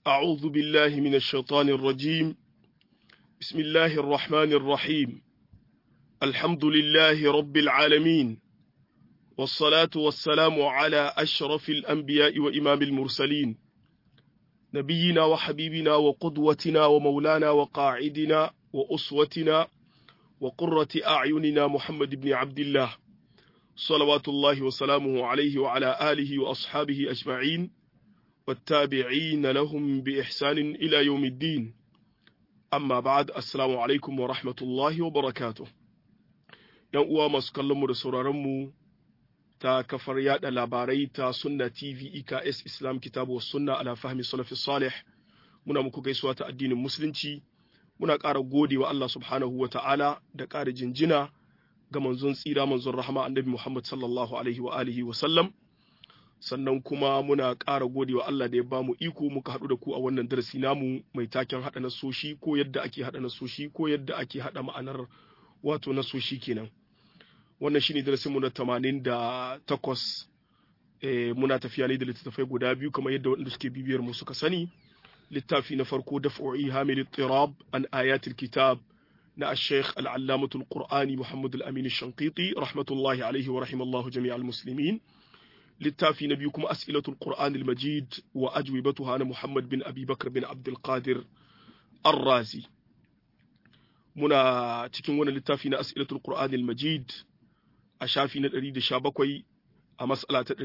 أعوذ بالله من الشيطان الرجيم بسم الله الرحمن الرحيم الحمد لله رب العالمين والصلاة والسلام على أشرف الأنبياء وإمام المرسلين نبينا وحبيبنا وقدوتنا ومولانا وقاعدنا وأسوتنا وقرة أعيننا محمد بن عبد الله صلوات الله وسلامه عليه وعلى آله وأصحابه أجمعين والتابعين لهم بإحسان إلى يوم الدين amma ba'ad assalamu alaikum wa rahmatullahi wa barakatuh yan uwa masu kallon mu da sauraron mu ta kafar yada labarai ta sunna tv eks islam kitabu wa sunna ala fahmi salafi salih muna muku gaisuwa ta addinin musulunci muna ƙara gode wa Allah subhanahu wa ta'ala da ƙara jinjina ga manzon tsira manzon rahama annabi Muhammad sallallahu alaihi wa alihi wa sallam sannan kuma muna ƙara gode wa Allah da ya bamu iko muka haɗu da ku a wannan darasi namu mai taken haɗa nasoshi ko yadda ake haɗa nasoshi ko yadda ake haɗa ma'anar wato nasoshi kenan wannan shine darasin mu na 88 eh, muna tafiya ne da littattafai guda biyu kamar yadda waɗanda suke bibiyar mu suka sani littafi na farko daf'u'i hamil tirab an ayatul kitab na al-sheikh al-allamatul qur'ani muhammad al-amin al-shanqiti rahmatullahi alaihi wa rahimallahu jami'al muslimin littafi na biyu kuma as'ilatul qur'an al-majid wa ajwibatuha na muhammad bin abi bakr bin abdul qadir ar-razi muna cikin wannan littafi na as'ilatul qur'an al-majid a shafi na 117 a mas'ala ta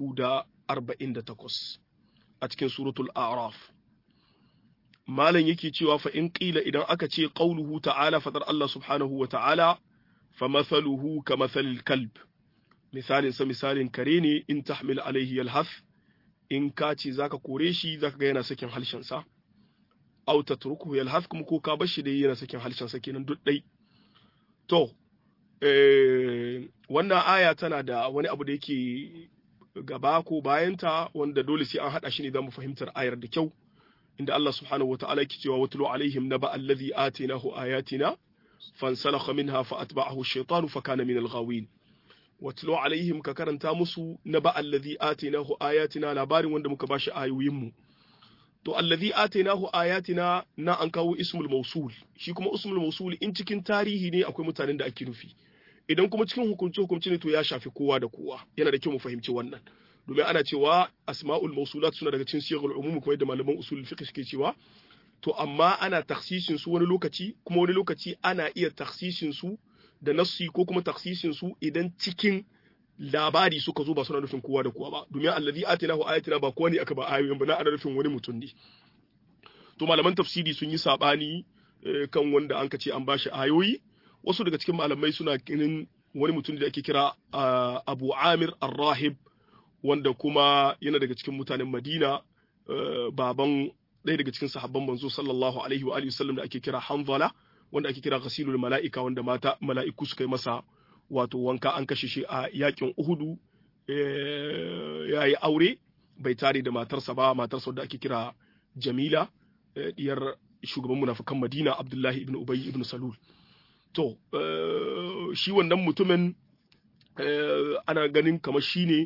348 a cikin suratul a'raf malam yake cewa fa in qila idan aka ce qauluhu ta'ala fadar Allah subhanahu wa ta'ala fa mathaluhu ka mathalil kalb misalin sa misalin kare ne in tahmil alaihi yalhaf in ka ce zaka kore shi zaka ga yana sakin halshen sa aw tatruku yalhaf kuma ko ka bar shi da yana sakin halshen sa kenan duk dai to eh wannan aya tana da wani abu da yake gaba ko bayanta wanda dole sai an hada shi ne zamu fahimtar ayar da kyau inda Allah subhanahu wataala yake cewa watlu alaihim naba allazi atinahu ayatina fansalakha minha fa atba'ahu ash-shaytanu fa kana min al-ghawin watlo alaihim ka karanta musu na ba allazi atainahu ayatina labarin wanda muka bashi ayoyin mu to allazi atainahu ayatina na an kawo ismul mausul shi kuma ismul mausul in cikin tarihi ne akwai mutanen da ake nufi idan kuma cikin hukunci hukunci ne to ya shafi kowa da kowa yana da kyau mu fahimci wannan domin ana cewa asma'ul mausulat suna daga cikin siyagul umum kuma yadda malaman usul fiqh suke cewa to amma ana taksisin su wani lokaci kuma wani lokaci ana iya taksisin su da nassi ko kuma taksisin su idan cikin labari suka zo ba suna nufin kowa da kowa ba domin allazi atinahu ayatina ba kowa ne aka ba ayoyin ba na ana nufin wani mutum ne to malaman tafsiri sun yi sabani kan wanda an ce an bashi ayoyi wasu daga cikin malamai suna ganin wani mutum da ake kira Abu Amir Ar-Rahib wanda kuma yana daga cikin mutanen Madina baban ɗaya daga cikin sahabban manzo sallallahu alaihi wa alihi wasallam da ake kira Hanzala wanda ake kira ghasilul mala'ika wanda mata mala'iku suka yi masa wato wanka an kashe shi a yakin Uhudu ya yi aure bai tare da matarsa ba matarsa wadda ake kira Jamila diyar shugaban munafikan Madina Abdullahi ibn Ubay ibn Salul to shi wannan mutumin ana ganin kamar shine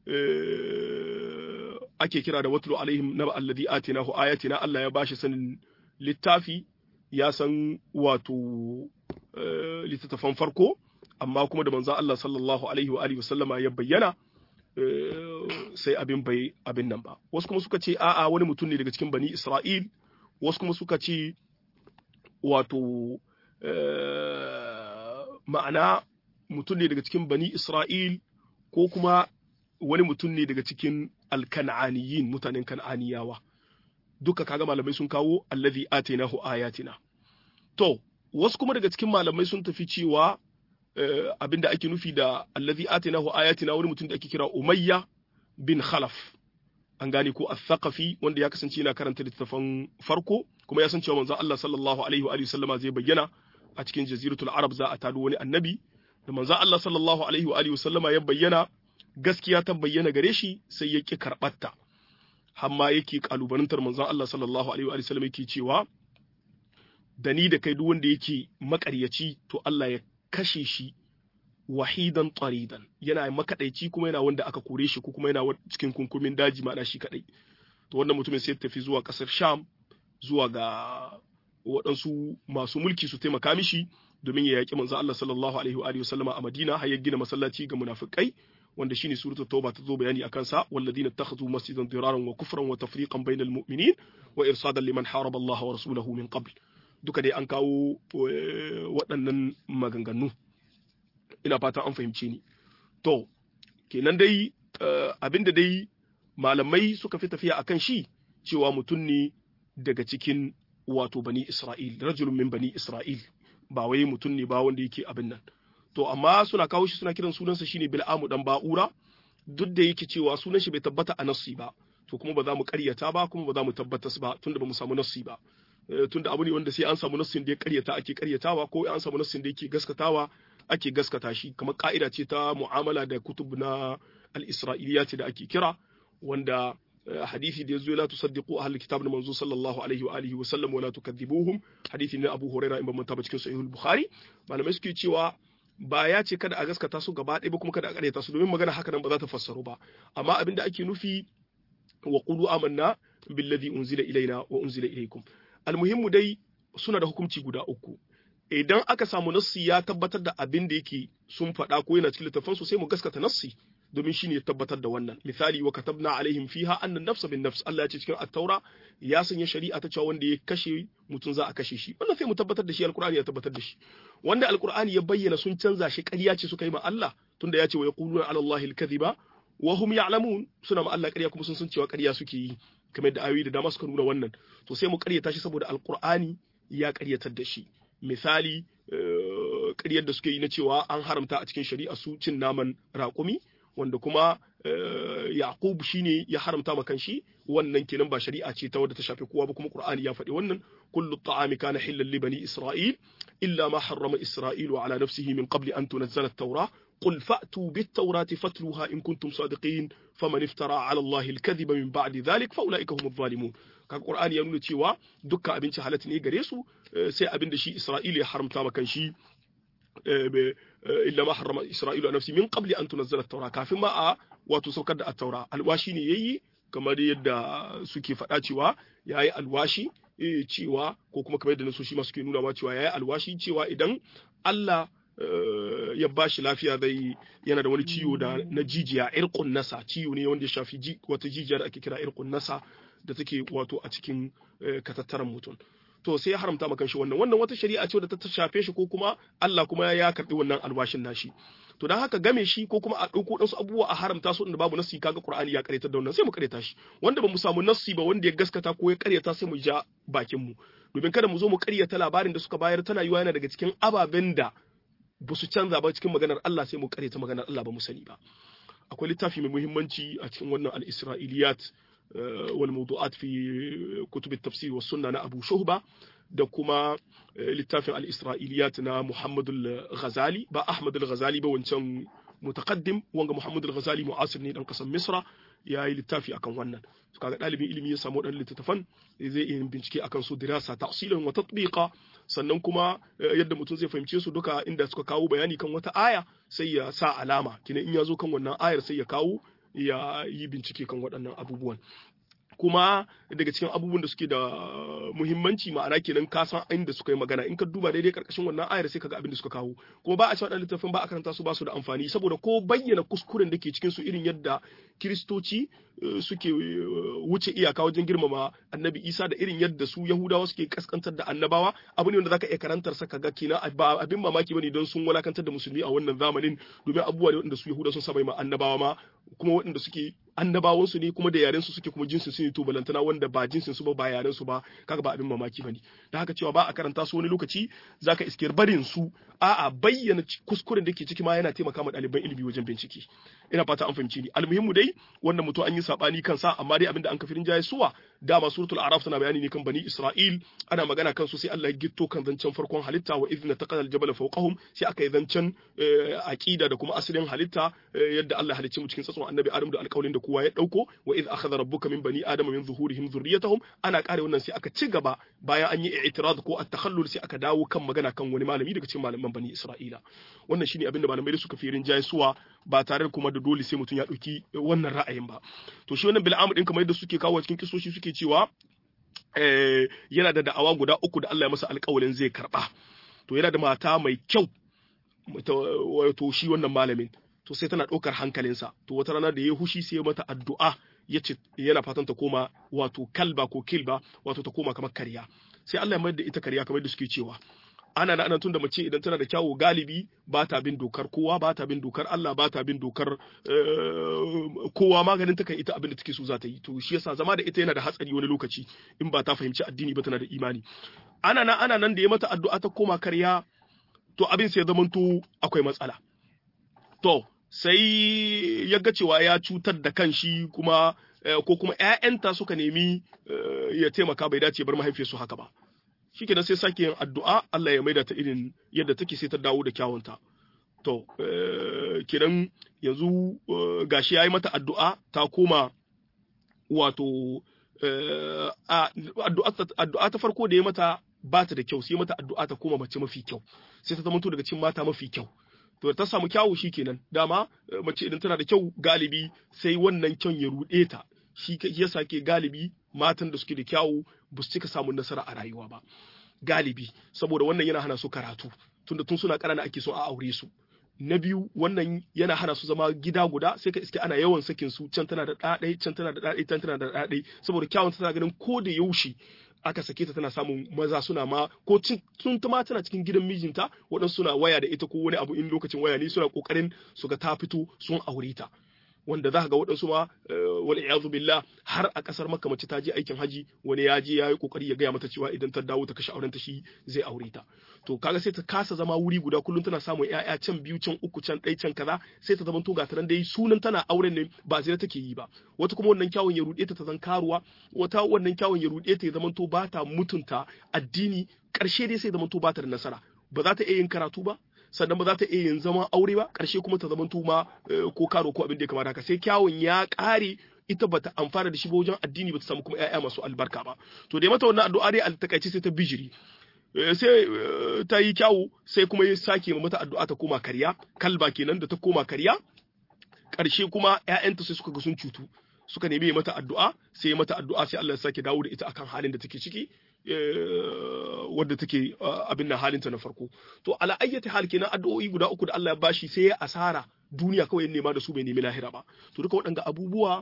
ake kira da watlu alaihim naba alladhi atinahu ayatina Allah ya bashi sanin littafi ya san wato littattafan farko amma kuma da manzo Allah sallallahu alaihi wa alihi wasallama ya bayyana sai abin bai abin nan ba wasu kuma suka ce a'a wani mutum ne daga cikin bani Isra'il wasu kuma suka ce wato ma'ana mutum ne daga cikin bani Isra'il ko kuma wani mutum ne daga cikin alkan'aniyin mutanen kan'aniyawa duka kaga malamai sun kawo allazi atainahu ayatina to wasu kuma daga cikin malamai sun tafi cewa abinda ake nufi da allazi atainahu ayatina wani mutum da ake kira umayya bin khalaf an gane ko al-thaqafi wanda ya kasance yana karanta littafan farko kuma ya san cewa manzon Allah sallallahu alaihi wa alihi sallama zai bayyana a cikin jaziratul arab za a tado wani annabi da manzon Allah sallallahu alaihi wa alihi sallama ya bayyana gaskiya ta bayyana gare shi sai ya ki karɓarta hamma yake kalubalantar manzon Allah sallallahu alaihi wa sallam yake cewa da ni da kai duk wanda yake makaryaci to Allah ya kashe shi wahidan taridan yana makadaici kuma yana wanda aka kore shi ko kuma yana cikin kunkumin daji ma'ana shi kadai to wannan mutumin sai tafi zuwa kasar Sham zuwa ga waɗansu masu mulki su taimaka mishi domin ya yaƙi manzo Allah sallallahu alaihi wa sallama a Madina har ya gina masallaci ga munafikai wanda shine suratul tauba ta zo bayani akan sa walladina takhadhu masjidan diraran wa kufran wa tafriqan bainal mu'minin wa irsadan liman haraba Allah wa rasulahu min qabl duka dai an kawo waɗannan maganganu ina fata an fahimce ni to kenan dai abinda dai malamai suka fi tafiya akan shi cewa mutum ne daga cikin wato bani Isra'il rajulun min bani Isra'il ba wai mutum ne ba wanda yake abin nan to amma suna kawo shi suna kiran sunansa shine Bil'amu dan Ba'ura duk da yake cewa sunan shi bai tabbata a nassi ba to kuma ba za mu ƙaryata ba kuma ba za mu tabbatas ba tunda ba mu samu nassi ba tunda abu ne wanda sai an samu nassin da ya ƙaryata ake ƙaryatawa ko an samu nassin da yake gaskatawa ake gaskata shi kamar ka'ida ce ta mu'amala da kutub na al-isra'iliyat da ake kira wanda hadisi da yazo la tusaddiqu ahlul kitab na manzo sallallahu alaihi wa alihi wa sallam wa la tukadibuhum hadisi ne Abu Hurairah in ban manta ba cikin sahih al-Bukhari malamai suke cewa ba ya ce kada a gaskata su gaba ɗaya ba kuma kada a ƙaryata su domin magana haka nan ba za ta fassaru ba amma abin da ake nufi wa qulu amanna billadhi unzila ilaina wa unzila ilaykum almuhimmu dai suna da hukunci guda uku idan aka samu nassi ya tabbatar da abin da yake sun faɗa ko yana cikin littafin su sai mu gaskata nassi domin shine ya tabbatar da wannan misali wa katabna alaihim fiha anna nafsa bin nafs Allah ya ce cikin at-taura ya sanya shari'a ta cewa wanda ya kashe mutum za a kashe shi wannan sai mu tabbatar da shi alqur'ani ya tabbatar da shi wanda alqur'ani ya bayyana sun canza shi ƙarya ce suka yi ma Allah tunda ya ce wa yaquluna ala allahi al-kadhiba wa hum ya'lamun suna ma Allah ƙarya kuma sun san cewa ƙarya suke yi kamar da ayoyi da dama suka nuna wannan to sai mu ƙaryata shi saboda alqur'ani ya ƙaryatar da shi misali ƙaryar da suke yi na cewa an haramta a cikin shari'a su cin naman raƙumi wanda kuma Yaqub shine ya haramta ma kanshi wannan kenan ba shari'a ce ta wadda ta shafi kowa ba kuma Qur'ani ya faɗi wannan kullu ta'ami kana hillan li bani Isra'il illa ma harrama Isra'ilu ala nafsihi min qabli an tunzala at-taura قل فأتوا بالتوراة فاتلوها إن كنتم صادقين فمن افترى على الله الكذب من بعد ذلك فأولئك هم الظالمون kaga Qur'ani ya nuna cewa dukkan abinci halatta ne gare su sai abin da shi Isra'ila ya haramta ma kanshi illa ma harrama Isra'ilu a nafsi min qabli an tunazzala at-taura kafin ma a wato saukar da at-taura alwashi ne yayi kamar yadda suke faɗa cewa yayi alwashi cewa ko kuma kamar yadda nasoshi ma suke nuna ma cewa yayi alwashi cewa idan Allah ya ba shi lafiya zai yana da wani ciwo da na jijiya irkun nasa ciwo ne wanda ya shafi wata jijiya da ake kira irkun nasa da take wato a cikin katattaran mutum to sai ya haramta maka shi wannan wannan wata shari'a ce da ta shafe shi ko kuma Allah kuma ya karbi wannan alwashin nashi to dan haka game shi ko kuma a dauko dan su abubuwa a haramta su inda babu nassi kaga Qur'ani ya kareta da wannan sai mu kareta shi wanda ba mu samu nassi ba wanda ya gaskata ko ya karyata sai mu ja bakin mu domin kada mu zo mu karyata labarin da suka bayar tana yiwa yana daga cikin ababen da ba su canza ba cikin maganar Allah sai mu karyata maganar Allah ba mu sani ba akwai littafi mai muhimmanci a cikin wannan al-Isra'iliyat wal mawdu'at fi kutub at-tafsir was sunna na Abu Shuhba da kuma littafin al-Isra'iliyat na Muhammad al-Ghazali ba Ahmad al-Ghazali ba wancan mutaqaddim wanga Muhammad al-Ghazali mu'asir ne dan kasan Misra ya yi littafi akan wannan su kaga ɗalibin ilimi ya samu waɗannan littattafan zai iya bincike akan su dirasa ta'silan wa tatbiqa sannan kuma yadda mutum zai fahimce su duka inda suka kawo bayani kan wata aya sai ya sa alama kina in ya zo kan wannan ayar sai ya kawo ya yi bincike kan waɗannan abubuwan kuma daga cikin abubuwan da suke da muhimmanci ma'ana kenan ka san inda suka yi magana in ka duba daidai karkashin wannan ayar sai kaga abin da suka kawo kuma ba a cewa dan littafin ba a karanta su ba su da amfani saboda ko bayyana kuskuren da ke cikin su irin yadda kiristoci suke wuce iyaka wajen girmama annabi isa da irin yadda su yahudawa suke kaskantar da annabawa abu ne wanda zaka iya karantar sa kaga kina ba abin mamaki bane don sun walakantar da musulmi a wannan zamanin domin abubuwa ne wanda su yahudawa sun saba ma annabawa ma kuma waɗanda suke annabawansu ne kuma da yaren su suke kuma jinsin su ne to balantana wanda ba jinsin su ba ba yaren su ba kaga ba abin mamaki bane da haka cewa ba a karanta su wani lokaci zaka iskiyar barin su a'a bayyana kuskuren da ke ciki ma yana taimaka ma ɗaliban ilimi wajen bincike ina fata an fahimci ni almuhimmu dai wannan mutum an yi sabani kansa amma dai abinda an kafirin jaye suwa dama suratul araf tana bayani ne kan bani isra'il ana magana kan su sai Allah ya gitto kan zancen farkon halitta wa idna taqala al-jabala fawqahum sai aka yi zancen aqida da kuma asalin halitta yadda Allah halicci mu cikin tsatson annabi Adam da alƙawarin da kowa ya dauko wa idh akhadha rabbuka min bani adama min zuhurihim dhurriyyatahum ana kare wannan sai aka ci gaba bayan an yi i'tirad ko at-takhallul sai aka dawo kan magana kan wani malami daga cikin malaman bani Isra'ila wannan shine abinda malamai da suka fi rinjaye suwa ba tare da kuma da dole sai mutum ya ɗauki wannan ra'ayin ba to shi wannan bil'amu din kamar yadda suke kawo cikin kisoshi suke cewa yana da da'awa guda uku da Allah ya masa alƙawalin zai karɓa to yana da mata mai kyau wato shi wannan malamin to sai tana ɗaukar hankalinsa to wata rana da ya hushi sai mata addu'a ya ce yana fatan ta koma wato kalba ko kilba wato ta koma kamar karya sai Allah ya mayar da ita karya kamar da suke cewa ana na anan tunda mace idan tana da kyawu galibi ba ta bin dokar kowa ba ta bin dokar Allah ba ta bin dokar kowa maganin ta kan ita abin da take so za ta yi to shi yasa zama da ita yana da hatsari wani lokaci in ba ta fahimci addini ba tana da imani ana na ana nan da ya mata addu'a ta koma karya to abin sai zamanto akwai matsala to sai ya ga cewa ya cutar da kanshi kuma ko kuma ƴaƴanta suka nemi ya taimaka bai dace bar mahaifiyarsu haka ba shikenan sai sake yin addu'a Allah ya maida ta irin yadda take sai ta dawo da kyawunta to kiran yanzu gashi yayi mata addu'a ta koma wato addu'a ta farko da ya mata ba ta da kyau sai mata addu'a ta koma mace mafi kyau sai ta zama daga cikin mata mafi kyau to ta samu kyawu kenan dama mace idan tana da kyau galibi sai wannan kyan ya ruɗe ta shi yasa ke galibi matan da suke da kyawu ba su cika samun nasara a rayuwa ba galibi saboda wannan yana hana su karatu tunda tun suna ƙanana ake so a aure su na biyu wannan yana hana su zama gida guda sai ka iske ana yawan sakin su can tana da ɗaɗai can tana da ɗaɗai can tana da ɗaɗai saboda kyawun tana ganin ko da yaushe aka sake ta tana samun maza suna ma ko tun ta ma tana cikin gidan mijinta waɗansu suna waya da ita ko wani abu in lokacin waya ne suna ƙoƙarin su ga ta fito sun aure ta wanda za ka ga waɗansu ma wal iyazu billah har a ƙasar makka mace ta je aikin haji wani ya je ya yi ƙoƙari ya gaya mata cewa idan ta dawo ta kashe auren ta shi zai aure ta to kaga sai ta kasa zama wuri guda kullum tana samun ƴaƴa can biyu can uku can ɗai can kaza sai ta zama to ga nan dai sunan tana auren ne ba zai take yi ba wata kuma wannan kyawun ya ruɗe ta ta zan karuwa wata wannan kyawun ya ruɗe ta ya zama to ba ta mutunta addini ƙarshe dai sai zama to ba ta da nasara ba za ta iya yin karatu ba sannan ba za ta iya yin zaman aure ba ƙarshe kuma ta zamanto ma ko karo ko abin da ya kamata haka sai kyawun ya ƙare ita bata amfana da shi ba wajen addini bata samu kuma ƴaƴa masu albarka ba to dai mata wannan addu'a dai altakaice sai ta bijiri sai ta yi kyawu sai kuma ya sake mata addu'a ta koma karya kalba kenan da ta koma karya ƙarshe kuma ƴaƴanta sai suka ga sun cutu suka nemi mata addu'a sai mata addu'a sai Allah ya sake dawo da ita akan halin da take ciki wadda take abin nan halinta na farko to ala ayyati hal kenan addu'o'i guda uku da Allah ya bashi sai ya asara duniya kawai ya nema da su bai nemi lahira ba to duka waɗanda abubuwa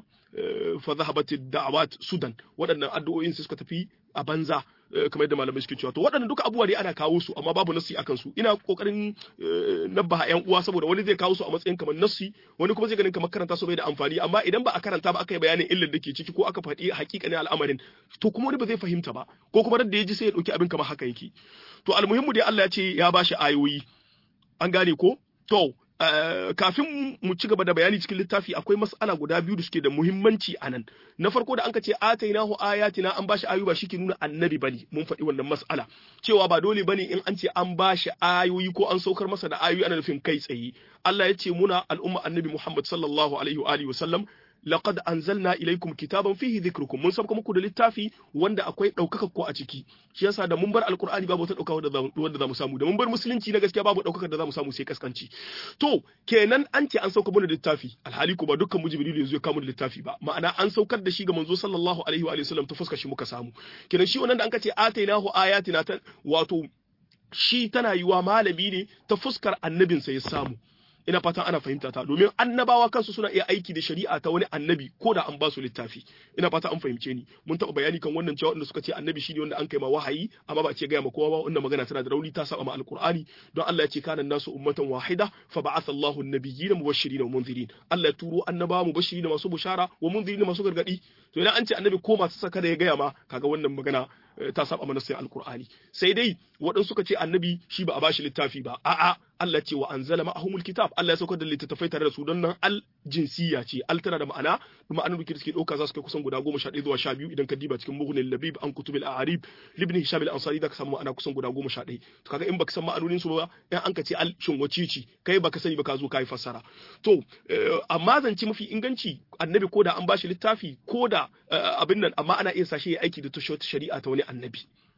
fa zahabatid da'awat sudan waɗannan addu'o'in sai suka tafi a banza kamar yadda malamai suke cewa to waɗannan duka abubuwa dai ana kawo su amma babu nassi akan su ina kokarin nabba yan uwa saboda wani zai kawo su a matsayin kamar nassi wani kuma zai ganin kamar karanta su bai da amfani amma idan ba a karanta ba aka yi bayanin illar da ke ciki ko aka faɗi hakikanin al'amarin to kuma wani ba zai fahimta ba ko kuma da ya ji sai ya ɗauki abin kamar haka yake to almuhimmu dai Allah ya ce ya bashi ayoyi an gane ko to Uh, kafin mu ci gaba da bayani cikin littafi akwai mas'ala guda biyu da suke da muhimmanci a nan na farko da anka ce atainahu ayatina an bashi ayoyi ba shike nuna annabi bane mun faɗi wannan mas'ala cewa ba dole bane in an ce an bashi ayoyi ko an saukar masa da ayoyi ana nufin kai tsaye Allah ya ce muna al'umma annabi Muhammad sallallahu alaihi wa alihi wa sallam laqad anzalna ilaykum kitaban fihi dhikrukum mun sabka muku da littafi wanda akwai daukaka ko a ciki shi yasa da mun bar alqur'ani babu wata daukaka wanda zamu samu da mun bar musulunci na gaskiya babu daukaka da zamu samu sai kaskanci to kenan an ce an sauka mana littafi alhali ko ba dukkan mu jibril yanzu ya kawo da littafi ba ma'ana an saukar da shi ga manzo sallallahu alaihi wa sallam ta fuskar shi muka samu kenan shi wannan da an ka ce atainahu ayatina ta wato shi tana yiwa malami ne ta fuskar annabinsa ya samu ina fatan ana fahimta ta domin annabawa kansu suna iya aiki da shari'a ta wani annabi ko da an ba su littafi ina fata an fahimce ni mun taɓa bayani kan wannan cewa wanda suka ce annabi shine wanda an kai ma wahayi amma ba ce gaya ma kowa ba wannan magana tana da rauni ta saba ma alqur'ani don Allah ya ce kana nasu ummatan wahida fa ba'atha Allahu an-nabiyyin mubashirin wa munzirin Allah ya turo annabawa mubashirin masu bushara wa munzirin masu gargadi to idan an ce annabi ko masu saka da ya gaya ma kaga wannan magana ta saba mana sai alqur'ani sai dai waɗansu suka ce annabi shi ba a bashi littafi ba a'a Allah ce wa anzala ma'ahumul kitab Allah ya saukar da littattafai tare da su don nan al jinsiya ce al tana da ma'ana ma'anar da suke dauka za su kai kusan guda goma sha ɗaya zuwa sha biyu idan ka diba cikin mughnil labib an kutubil a'arib libni hisham al ansari da ka samu ma'ana kusan guda goma sha ɗaya to kaga in baka san ma'anonin su ba in an ka ce al shin wacici kai baka sani ba ka zo kai fassara to amma zance mafi inganci annabi ko da an bashi littafi ko da abin nan amma ana iya sashe ya aiki da shari'a ta wani annabi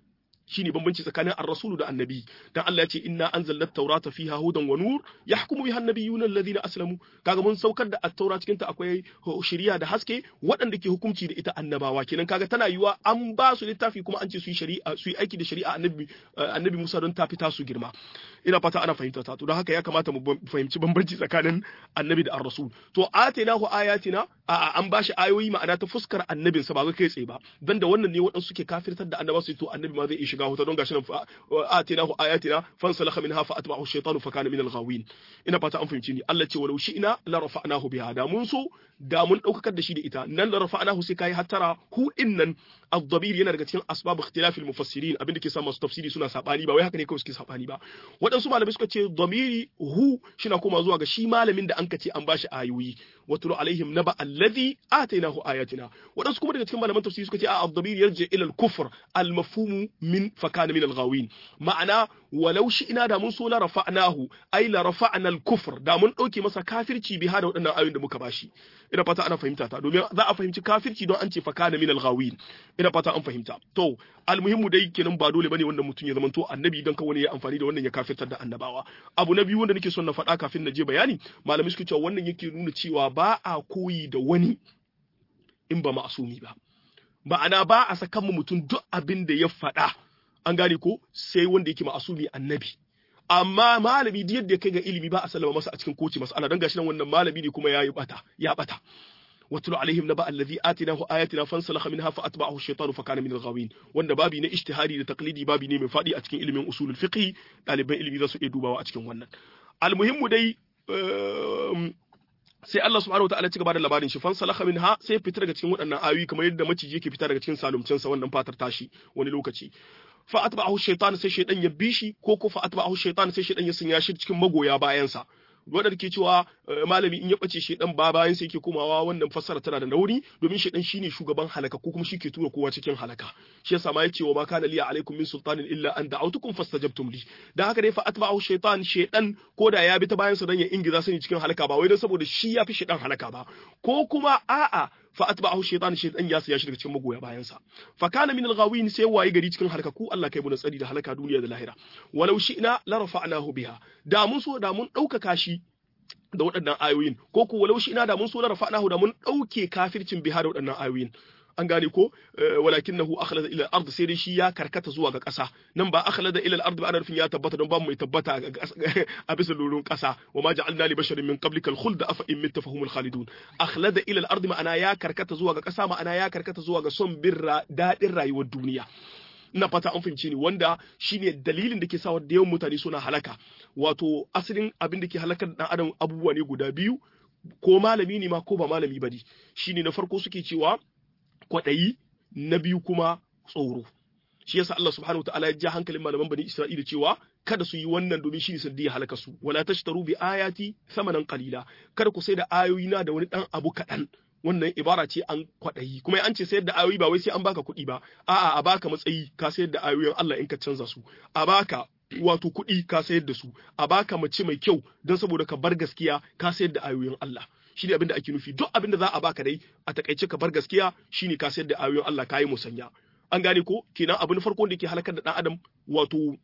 shine bambanci tsakanin ar-rasulu da annabi dan Allah ya ce inna anzalna at-taurata fiha hudan wa nur yahkumu biha an-nabiyyuna alladhina aslamu kaga mun saukar da at-taura cikin ta akwai shari'a da haske waɗanda ke hukunci da ita annabawa kenan kaga tana yiwa an ba su littafi kuma an ce su yi shari'a su yi aiki da shari'a annabi annabi Musa don ta fita su girma ina fata ana fahimta ta to don haka ya kamata mu fahimci bambanci tsakanin annabi da ar-rasul to atainahu ayatina a an bashi ayoyi ma'ana ta fuskar annabin sa ba ga kai tsaye ba dan da wannan ne waɗansu suke kafirtar da annaba su to annabi ma zai iya shiga wuta don gashi nan atainahu ayatina fansalakha minha fa atba'ahu ash-shaytanu fa kana min al-ghawin ina fata an fahimci ni Allah ce walau shi'na la rafa'nahu biha da mun so da mun daukakar da shi da ita nan la rafa'nahu sai kai hattara hu innan ad-dabir yana daga cikin asbab ikhtilaf al-mufassirin abinda ke sa masu tafsiri suna sabani ba wai haka ne kawai suke sabani ba waɗansu malamai suka ce damiri hu shina koma zuwa ga shi malamin da an ka ce an bashi ayoyi watulu alaihim naba alladhi atainahu ayatina waɗansu kuma daga cikin malaman tafsiri suka ce a ad-damir yarji ila al-kufr al-mafhum min fakana min al-ghawin ma'ana walau shi ina da mun so la rafa'nahu ai la rafa'na al-kufr da mun dauke masa kafirci bi hada waɗannan ayoyin da muka bashi ina fata ana fahimta ta domin za a fahimci kafirci don an ce fakana min al-ghawin ina fata an fahimta to almuhimmu dai kenan ba dole bane wannan mutum ya zama to annabi dan kawai ya amfani da wannan ya kafirtar da annabawa abu na biyu wanda nake son na faɗa kafin na je bayani malamai suke cewa wannan yake nuna cewa ba a koyi da wani in ba ma'asumi ba ma'ana ba a sakan mu mutum duk abin da ya faɗa an gane ko sai wanda yake ma'asumi annabi amma malami duk yadda kai ga ilimi ba a sallama masa a cikin koci mas'ala dan gashi nan wannan malami ne kuma yayi bata ya bata واتل عليهم نبأ الذي آتناه آياتنا فانسلخ منها فأتبعه الشيطان فكان من الغاوين wanda babi na ijtihadi da taqlidi babi ne mai fadi a cikin ilimin usulul fiqh ɗaliban ilimi za su iya dubawa a cikin wannan almuhimmu dai sai Allah subhanahu wataala ci gaba da labarin shi fansalakha minha sai fitar daga cikin waɗannan ayoyi kamar yadda maciji yake fita daga cikin salumcin sa wannan fatar tashi wani lokaci fa atba'ahu shaytan sai shaydan ya bi shi ko ko fa atba'ahu shaytan sai shaydan ya sanya shi cikin magoya bayan sa wadda ke cewa malami in ya bace shedan ba bayan sai yake komawa wannan fassara tana da nauri domin shedan shine shugaban halaka ko kuma shi ke tura kowa cikin halaka shi yasa ma yace wa ma kana liya alaikum min sultanin illa an da'awtukum fastajabtum li dan haka dai fa atba'u shaytan shedan ko da ya bi ta bayan sa dan ya ingiza sani cikin halaka ba wai dan saboda shi ya fi shedan halaka ba ko kuma a'a fa atba'ahu shaytan shaytan ya saya shi daga cikin magoya bayan sa fa kana min al-ghawin sai waye gari cikin halaka ku Allah kai mu tsari da halaka duniya da lahira walau shi'na la rafa'nahu biha da mun so da mun ɗaukaka shi da waɗannan ayoyin ko ku walau shi'na da mun so la rafa'nahu da mun ɗauke kafircin biha da waɗannan ayoyin an gane ko walakinahu akhlada ila al-ard sai dai shi ya karkata zuwa ga ƙasa nan ba akhlada ila al-ard ba ana nufin ya tabbata don ba mu tabbata a bisa lurun ƙasa wa ma ja'alna li basharin min qablika al-khuld afa in mitta fahumul khalidun akhlada ila al-ard ma'ana ya karkata zuwa ga ƙasa ma'ana ya karkata zuwa ga son birra dadin rayuwar duniya ina fata an fahimce ni wanda shine dalilin da ke sa da yawan mutane suna halaka wato asalin abin da ke halakar dan adam abubuwa ne guda biyu ko malami ne ma ko ba malami ba ne shine na farko suke cewa kwaɗayi na biyu kuma tsoro shi yasa Allah subhanahu wataala ya ja hankalin malaman bani Isra'ila cewa kada su yi wannan domin shi ne sanadiyar halaka su wala tashtaru bi ayati thamanan qalila kada ku sai da ayoyina da wani dan abu kaɗan wannan ibara ce an kwaɗayi kuma an ce sayar da ayoyi ba wai sai an baka kuɗi ba a'a a baka matsayi ka sayar da ayoyin Allah in ka canza su a baka wato kuɗi ka sayar da su a baka mace mai kyau don saboda ka bar gaskiya ka sayar da ayoyin Allah shine abin da ake nufi duk abin da za a baka dai a takaice ka bar gaskiya shine ka sayar da ayoyin Allah ka yi musanya an gane ko kenan abin farko da ke halakar da dan adam wato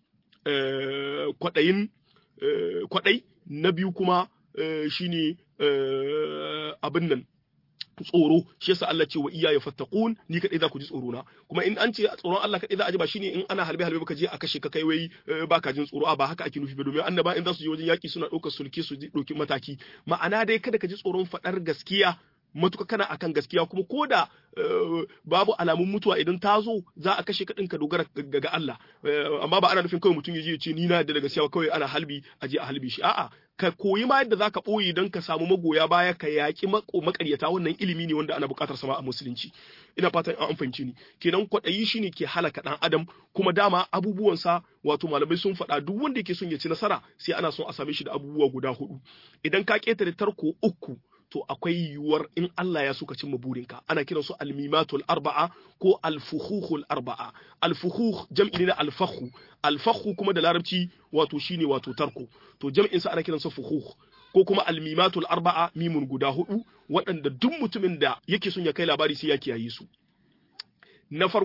kwaɗayin kwaɗai na biyu kuma shine abin nan tsoro shi yasa Allah ce wa iya ya fattaqun ni kadai za ku ji tsoro na kuma in an ce tsoron Allah kadai za a ji ba shine in ana halbe halbe baka je a kashe ka kai wai baka jin tsoro a ba haka ake nufi ba domin annaba in za su je wajen yaki suna ɗaukar sulke su ɗauki mataki ma'ana dai kada ka ji tsoron faɗar gaskiya matuka kana akan gaskiya kuma ko da babu alamun mutuwa idan ta zo za a kashe kaɗin ka dogara ga Allah amma ba ana nufin kawai mutum ya je ya ce ni na da gaskiya kawai ana halbi a je a halbi shi a'a ka koyi ma yadda zaka ɓoye don ka samu magoya baya ka yaƙi makaryata wannan ilimi ne wanda ana buƙatar sama a musulunci ina fatan an fahimci ni kenan kwaɗayi shine ke halaka ɗan adam kuma dama abubuwansa wato malamai sun faɗa duk wanda yake son ya ci nasara sai ana son a same shi da abubuwa guda hudu idan ka ƙetare tarko uku to akwai yiwuwar in Allah ya suka cimma burinka ana kiran su almimatul arba'a ko alfuhuhul arba'a alfuhuh jam'i ne na alfahu alfahu kuma da larabci wato shine wato tarko to jam'in sa ana kiran sa fuhuh ko kuma almimatul arba'a mimun guda hudu waɗanda duk mutumin da yake son ya kai labari sai ya kiyaye su na farko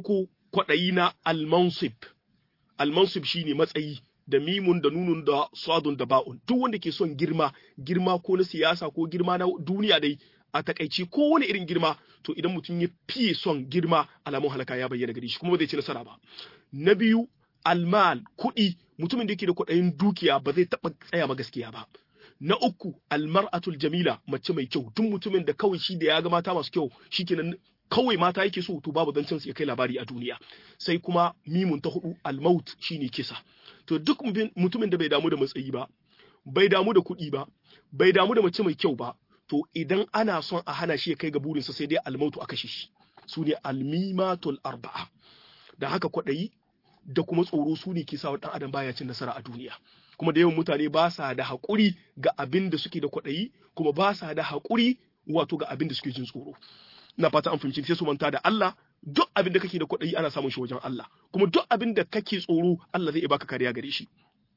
kwaɗayi na almansib almansib shine matsayi da mimun da nunun da sadun da ba'un duk wanda ke son girma girma ko na siyasa ko girma na duniya dai a takaici ko wani irin girma to idan mutum ya fiye son girma alamun halaka ya bayyana gare shi kuma ba zai ci nasara ba na biyu almal kuɗi mutumin da yake da kuɗayin dukiya ba zai taɓa tsaya ma gaskiya ba na uku almar'atul jamila mace mai kyau duk mutumin da kawai shi da ya ga mata masu kyau shikenan kawai mata yake so to babu zancen su ya kai labari a duniya sai kuma mimun ta hudu almaut shine kisa to duk mutumin da bai damu da matsayi ba bai damu da kuɗi ba bai damu da mace mai kyau ba to idan ana son a hana shi ya kai ga burinsa sai dai almautu a kashe shi su ne almimatul arba'a da haka kwaɗayi da kuma tsoro su ne ke sa ɗan adam baya cin nasara a duniya kuma da yawan mutane ba sa da haƙuri ga abin da suke da kwaɗayi kuma ba sa da haƙuri wato ga abin da suke jin tsoro na fata an fahimci sai su manta da Allah duk abin da kake da kwaɗayi ana samun shi wajen Allah kuma duk abin da kake tsoro Allah zai baka kariya gare shi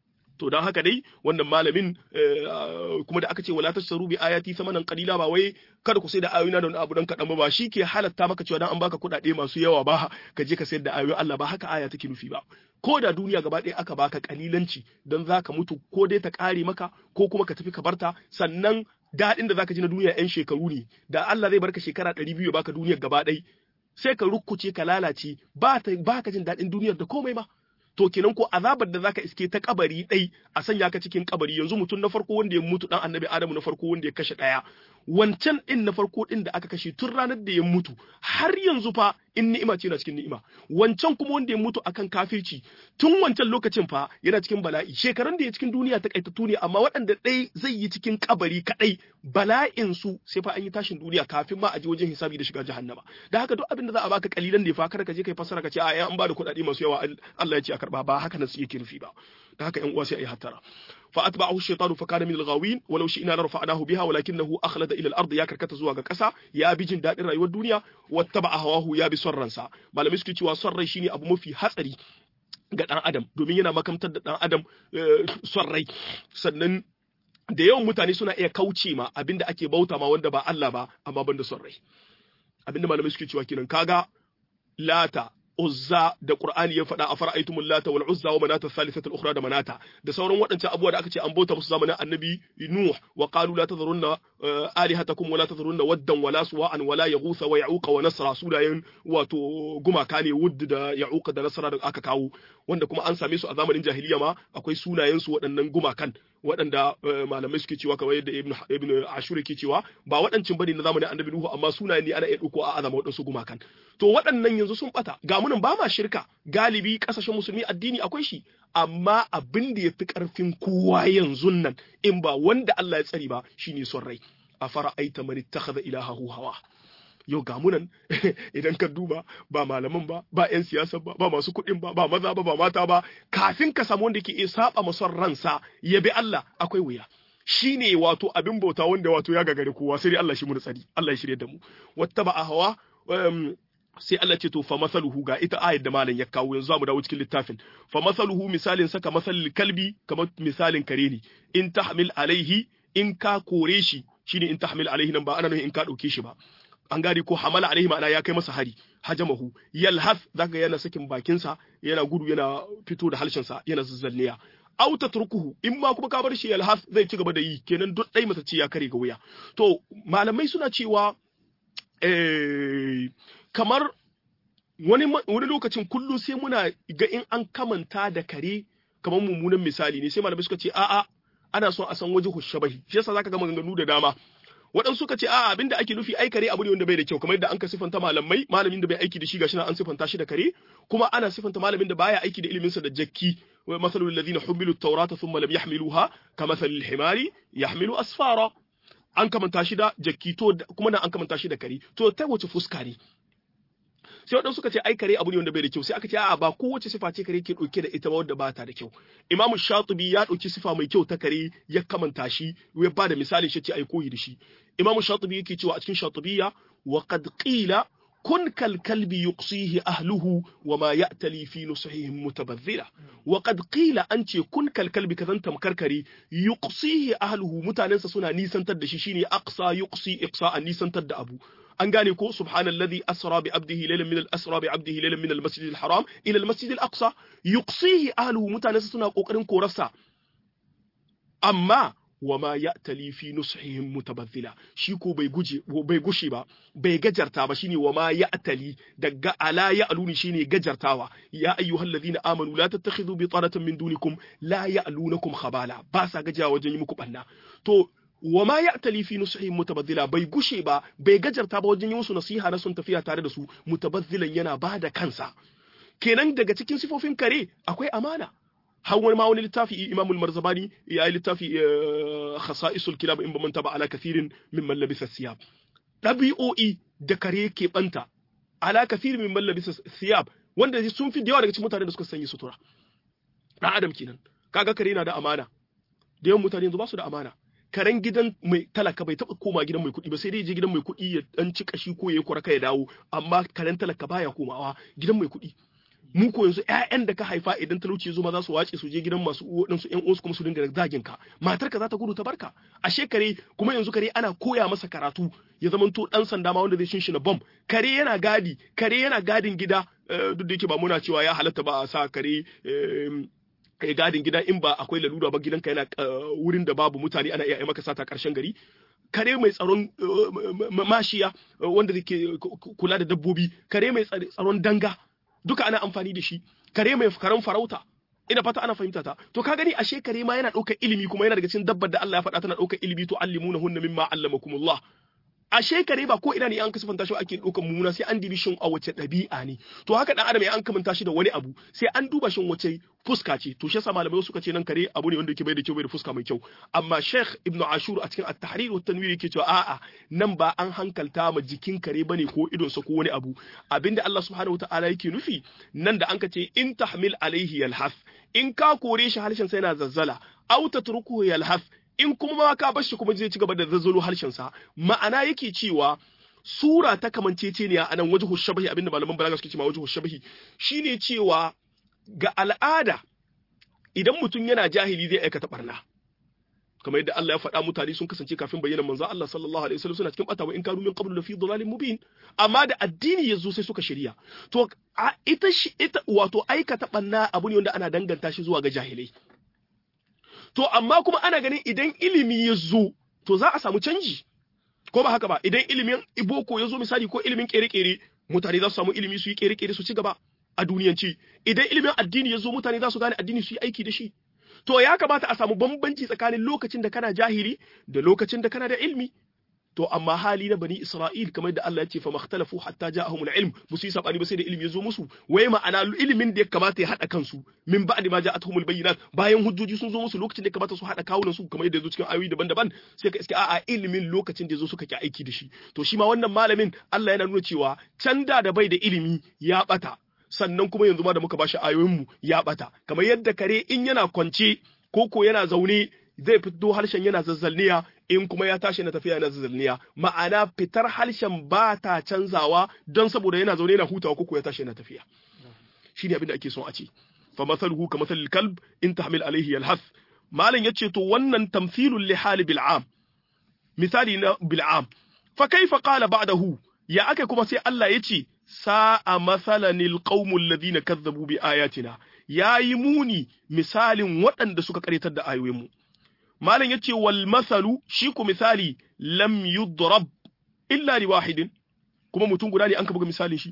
to don haka dai wannan malamin kuma da aka ce wala tashtaru bi ayati samanan qalila ba wai kada ku sai da ayoyina da wani abu dan kadan ba ba ke halatta maka cewa dan an baka kuɗaɗe masu yawa ba ka je ka sayar da ayoyin Allah ba haka aya take nufi ba ko da duniya gaba ɗaya aka baka kalilanci dan zaka mutu ko dai ta kare maka ko kuma ka tafi ka barta sannan daɗin da zaka ji na duniya yan shekaru ne da Allah zai barka shekara ɗari biyu ya baka duniyar gaba ɗaya sai ka rukkuce ka lalace ba ka jin daɗin duniyar da komai ba to kenan ko azabar da zaka iske ta kabari dai a sanya ka cikin kabari yanzu mutum na farko wanda ya mutu dan annabi adamu na farko wanda ya kashe daya wancan din na farko din da aka kashe tun ranar da ya mutu har yanzu fa in ni'ima ce yana cikin ni'ima wancan kuma wanda ya mutu akan kafirci tun wancan lokacin fa yana cikin bala'i shekaran da ya cikin duniya ta kaitattu ne amma waɗanda ɗai zai yi cikin kabari kadai bala'in su sai fa an yi tashin duniya kafin ma a je wajen hisabi da shiga jahannama da haka duk abin da za a baka kalilan ne fa kada ka je kai fasara ka ce a an ba da kuɗaɗe masu yawa Allah ya ce a karba ba haka nan su yake nufi ba da haka ƴan uwa sai a yi hattara fa atba'ahu ash-shaytanu fa kana min al-ghawin walau shi'na la rafa'nahu biha walakinahu akhlada ila al-ard ya karkata zuwa ga ƙasa ya bi jin dadin rayuwar duniya wattaba'a hawahu ya bi son ransa malamai suke cewa son rai shine abu mafi hatsari ga dan adam domin yana makamtar da dan adam son rai sannan da yawan mutane suna iya kauce ma abinda ake bauta ma wanda ba Allah ba amma banda son rai abinda malamai suke cewa kenan kaga lata uzza da qur'ani ya faɗa a fara'aytumul lata wal uzza wa manata thalithata al-ukhra da manata da sauran waɗancan abubuwa da aka ce an bauta musu zamanin annabi nuh wa qalu la tadhurunna alihatakum wa la tadhurunna waddan wala suwa'an wala yaghutha wa ya'uqa wa nasra sunayen wato gumaka ne wudd da ya'uqa da nasra da aka kawo wanda kuma an same su a zamanin jahiliya ma akwai sunayen su waɗannan gumakan waɗanda malamai suke cewa kamar yadda ibn ibn ashur yake cewa ba waɗancin bane na zamanin annabi nuhu amma sunayen ne ana iya ɗauko a azama waɗansu gumakan to waɗannan yanzu sun bata ga munan ba ma shirka galibi ƙasashen musulmi addini akwai shi amma abin da ya fi ƙarfin kowa yanzu nan in ba wanda Allah ya tsari ba shine son rai a fara aita man ittakhadha ilahahu hawa yau ga munan idan ka duba ba malaman ba ba yan siyasa ba ba masu kuɗin ba ba maza ba ba mata ba kafin ka samu wanda ke iya saba mason ransa ya bi Allah akwai wuya shine wato abin bauta wanda wato ya gagare kowa sai dai Allah shi mu tsari Allah ya shirye da mu wattaba hawa sai Allah ce to fa masaluhu ga ita ayat da malam ya kawo yanzu zamu dawo cikin littafin fa masaluhu misalin saka masalil kalbi kamar misalin kare ne in tahmil alaihi in ka kore shi shine in tahmil alaihi nan ba ana nufin in ka dauke shi ba an gane ko hamala alaihi ma'ana ya kai masa hari hajamahu yalhath zaka yana sakin bakinsa yana gudu yana fito da halshensa yana zazzalniya aw tatrukuhu in ma kuma ka bar shi yalhath zai ci gaba da yi kenan duk dai masa ce ya kare ga wuya to malamai suna cewa eh kamar wani wani lokacin kullum sai muna ga in an kamanta da kare kamar mummunan misali ne sai malamai suka ce a'a ana son a san waje hushabahi shi yasa zaka ga maganganu da dama waɗansu suka ce a'a abinda ake nufi ai kare abu ne wanda bai da kyau kamar yadda an ka sifanta malamai malamin da bai aiki da shi gashi nan an sifanta shi da kare kuma ana sifanta malamin da baya aiki da ilimin sa da jakki wa masalul ladina humilu at-taurata thumma lam yahmiluha kamathalil himari yahmilu asfara an kamanta shi da jakki to kuma nan an kamanta shi da kare to ta wace fuska ne sai waɗansu suka ce ai kare abu ne wanda bai da kyau sai aka ce a'a ba kowace sifa ce kare ke ɗauke da ita ba wadda ba ta da kyau imamu shatibi ya ɗauki sifa mai kyau ta kare ya kamanta shi ya ba da misali shi ce ai koyi da shi imamu shatibi yake cewa a cikin shatibiya wa qad qila kun kal kalbi yuqsihi ahluhu wa ma ya'tali fi nusihim mutabadhira wa qad qila an ce kun kal kalbi kazan tamkar kare yuqsihi ahluhu mutanensa suna nisantar da shi shine aqsa yuqsi iqsa an nisantar da abu an gane ko subhanallazi asra bi abdihi laylan min al-asra bi abdihi laylan min al-masjid al-haram ila al-masjid al-aqsa yuqsihi ahluhu mutane suna kokarin korarsa amma wama ya'tali fi nushihim mutabazzila shi ko bai guje bai gushe ba bai gajarta ba shine wama ya'tali daga ala ya'luni shine gajartawa ya ayyuhallazina amanu la tattakhidhu bitanatan min dunikum la ya'lunakum khabala ba sa gajiya wajen yi muku banna to wama ya'tali fi nushihim mutabazzila bai gushe ba bai gajarta ba wajen yi musu nasiha na sun tafiya tare da su mutabazzilan yana bada kansa kenan daga cikin sifofin kare akwai amana har wani ma wani littafi imamul marzabani ya yi littafi khasa'isul kilab in ba manta ba ala kathirin mimman labisa siyab ɗabi'o'i da kare ke banta ala kathirin mimman labisa siyab wanda sun fi da yawa daga cikin mutane da suka sanya sutura dan adam kenan kaga kare na da amana da yawan mutane yanzu ba su da amana karen gidan mai talaka bai taba koma gidan mai kuɗi ba sai dai je gidan mai kuɗi ya dan ci kashi ko ya kuraka ya dawo amma karen talaka baya komawa gidan mai kuɗi mu ko yanzu ƴaƴan da ka haifa idan talauci ya zo ma za su wace su je gidan masu waɗansu ƴan uwansu kuma su dinga zagin ka matarka za ta gudu ta barka ashe kare kuma yanzu kare ana koya masa karatu ya zamanto dan sanda ma wanda zai shinshina bom kare yana gadi kare yana gadin gida duk da yake ba muna cewa ya halatta ba a sa kare ya gadin gida in ba akwai lalura ba gidanka yana wurin da babu mutane ana iya maka sata karshen gari kare mai tsaron mashiya wanda ke kula da dabbobi kare mai tsaron danga duka ana amfani da shi kare mai karen farauta ina fata ana fahimta ta to ka gani ashe kare ma yana ɗaukar ilimi kuma yana daga cikin dabbar da Allah ya faɗa tana ɗaukar ilimi to allimuna hunna mimma allamakumullah ashe kare ba ko ina ne an kasafanta shi ake ɗaukar mummuna sai an dibi shin a wace ɗabi'a ne to haka dan adam ya an kamanta shi da wani abu sai an duba shin wace fuska ce to shi yasa malamai suka ce nan kare abu ne wanda yake bai da kyau bai da fuska mai kyau amma Sheikh Ibn Ashur a cikin At-Tahrir wa Tanwir yake cewa a'a nan ba an hankalta ma jikin kare bane ko idon sa ko wani abu abinda Allah subhanahu wataala yake nufi nan da an ka ce in tahmil alaihi yalhas in ka kore shi harshen sa yana zazzala aw tatrukuhu yalhas in kuma ma ka bar shi kuma zai ci gaba da zazzalo harshen sa ma'ana yake cewa sura ta kamanceceniya anan wajhu shabahi abinda malaman balaga suke cewa wajhu shabahi shine cewa ga al'ada idan mutum yana jahili zai aikata barna kamar yadda Allah ya faɗa mutane sun kasance kafin bayyana manzo Allah sallallahu alaihi wasallam suna cikin bata wa in kanu min qablu lafi dhalalin mubin amma da addini yazo sai suka shirya to ita shi ita wato aikata barna abu ne wanda ana danganta shi zuwa ga jahilai to amma kuma ana ganin idan ilimi ya zo to za a samu canji ko ba haka ba idan ilimin iboko ya zo misali ko ilimin kere-kere mutane za su samu ilimi su yi kere-kere su ci gaba a duniyanci idan ilimin addini ya zo mutane za su gane addini su yi aiki da shi to ya kamata a samu bambanci tsakanin lokacin da kana jahili da lokacin da kana da ilmi to amma hali na bani Isra'il kamar da Allah ya ce fa makhtalafu hatta ja'ahum al-ilm musu yi sabani ba sai da ilimi ya zo musu wai ma'ana ilimin da ya kamata ya hada kansu min ba'di ma ja'atuhum al-bayyinat bayan hujjoji sun zo musu lokacin da ya kamata su hada kawunan su kamar yadda ya zo cikin ayoyi daban-daban sai ka iske a'a ilimin lokacin da ya zo suka ki aiki da shi to shi ma wannan malamin Allah yana nuna cewa can da da bai da ilimi ya bata sannan kuma yanzu ma da muka bashi ayoyinmu ya bata kamar yadda kare in yana kwance ko ko yana zaune zai fito harshen yana zazzalniya in kuma ya tashi na tafiya yana zazzalniya ma'ana fitar harshen ba ta canzawa don saboda yana zaune yana hutawa ko ya tashi yana tafiya shine abin da ake son a ce fa masaluhu ka masalil kalb in tahmil alaihi yalhas malam yace to wannan tamthilul li hali bil'am misali na bil'am fa kaifa qala ba'dahu ya aka kuma sai Allah yace sa'a masalanil qaumul ladina kazzabu bi ayatina yayi muni misalin waɗanda suka karetar da ayoyinmu malam yace wal masalu shi ku misali lam yudrab illa li wahidin kuma mutum guda ne an ka buga misalin shi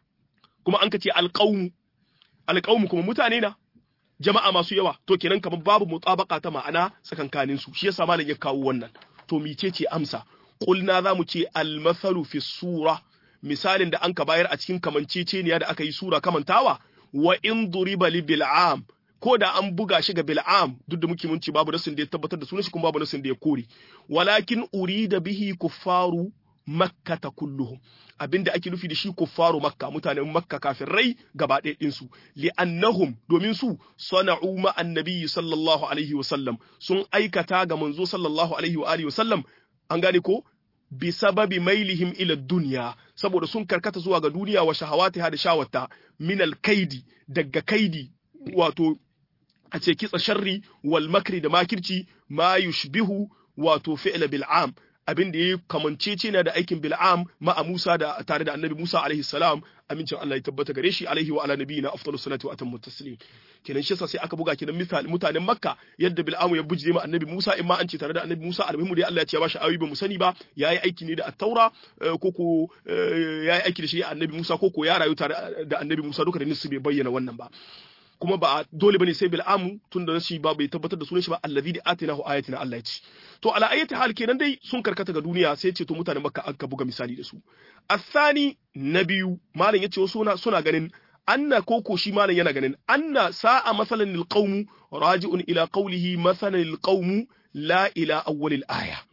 kuma an ka ce alqaum alqaum kuma mutane na jama'a masu yawa to kenan kamar babu mutabaka ta ma'ana tsakankanin su shi yasa malam ya kawo wannan to micece amsa qulna zamu ce al masalu fi sura misalin da an ka bayar a cikin kamanceceniya da aka yi sura kamantawa wa in duriba li bil'am ko da an buga shi ga bil'am duk da muke munci babu nasin da ya tabbatar da sunan shi kuma babu nasin da ya kore walakin urida bihi kuffaru makka ta kulluhum abinda ake nufi da shi kuffaru makka mutanen makka kafirai gaba ɗaya ɗin su li'annahum domin su sana'u ma annabi sallallahu alaihi wa sallam sun aikata ga manzo sallallahu alaihi wa alihi wa sallam an gane ko bi sababi mailihim ila dunya saboda sun karkata zuwa ga duniya wa shahawatiha da shawata min al-kaidi daga kaidi wato a ce kitsa sharri wal makri da makirci ma yushbihu wato fi'la bil'am abin da ya kamancece na da aikin bil'am ma'a Musa da tare da annabi Musa alaihi salam amincin Allah ya tabbata gare shi alaihi wa ala nabiyina afdalu salatu wa atammu taslim kenan shi sai aka buga kenan misali mutanen Makka yadda bil'am ya bujje ma annabi Musa in ma an ce tare da annabi Musa almuhimu dai Allah ya ce ya bashi ayoyi ba mu sani ba yayi aiki ne da at-taura ko ko yayi aiki da shi annabi Musa ko ko ya rayu tare da annabi Musa duka da nisu bai bayyana wannan ba kuma ba dole bane sai bil'amu tun da shi ba bai tabbatar da sunan shi ba allazi da atinahu ayatina Allah ya ce to ala ayati hal kenan dai sun karkata ga duniya sai ce to mutanen makka aka buga misali da su asani na biyu malam yace wasu suna suna ganin anna koko shi malam yana ganin anna sa'a masalan lil qawmu raji'un ila qawlihi masalan lil qawmu la ila awwal aya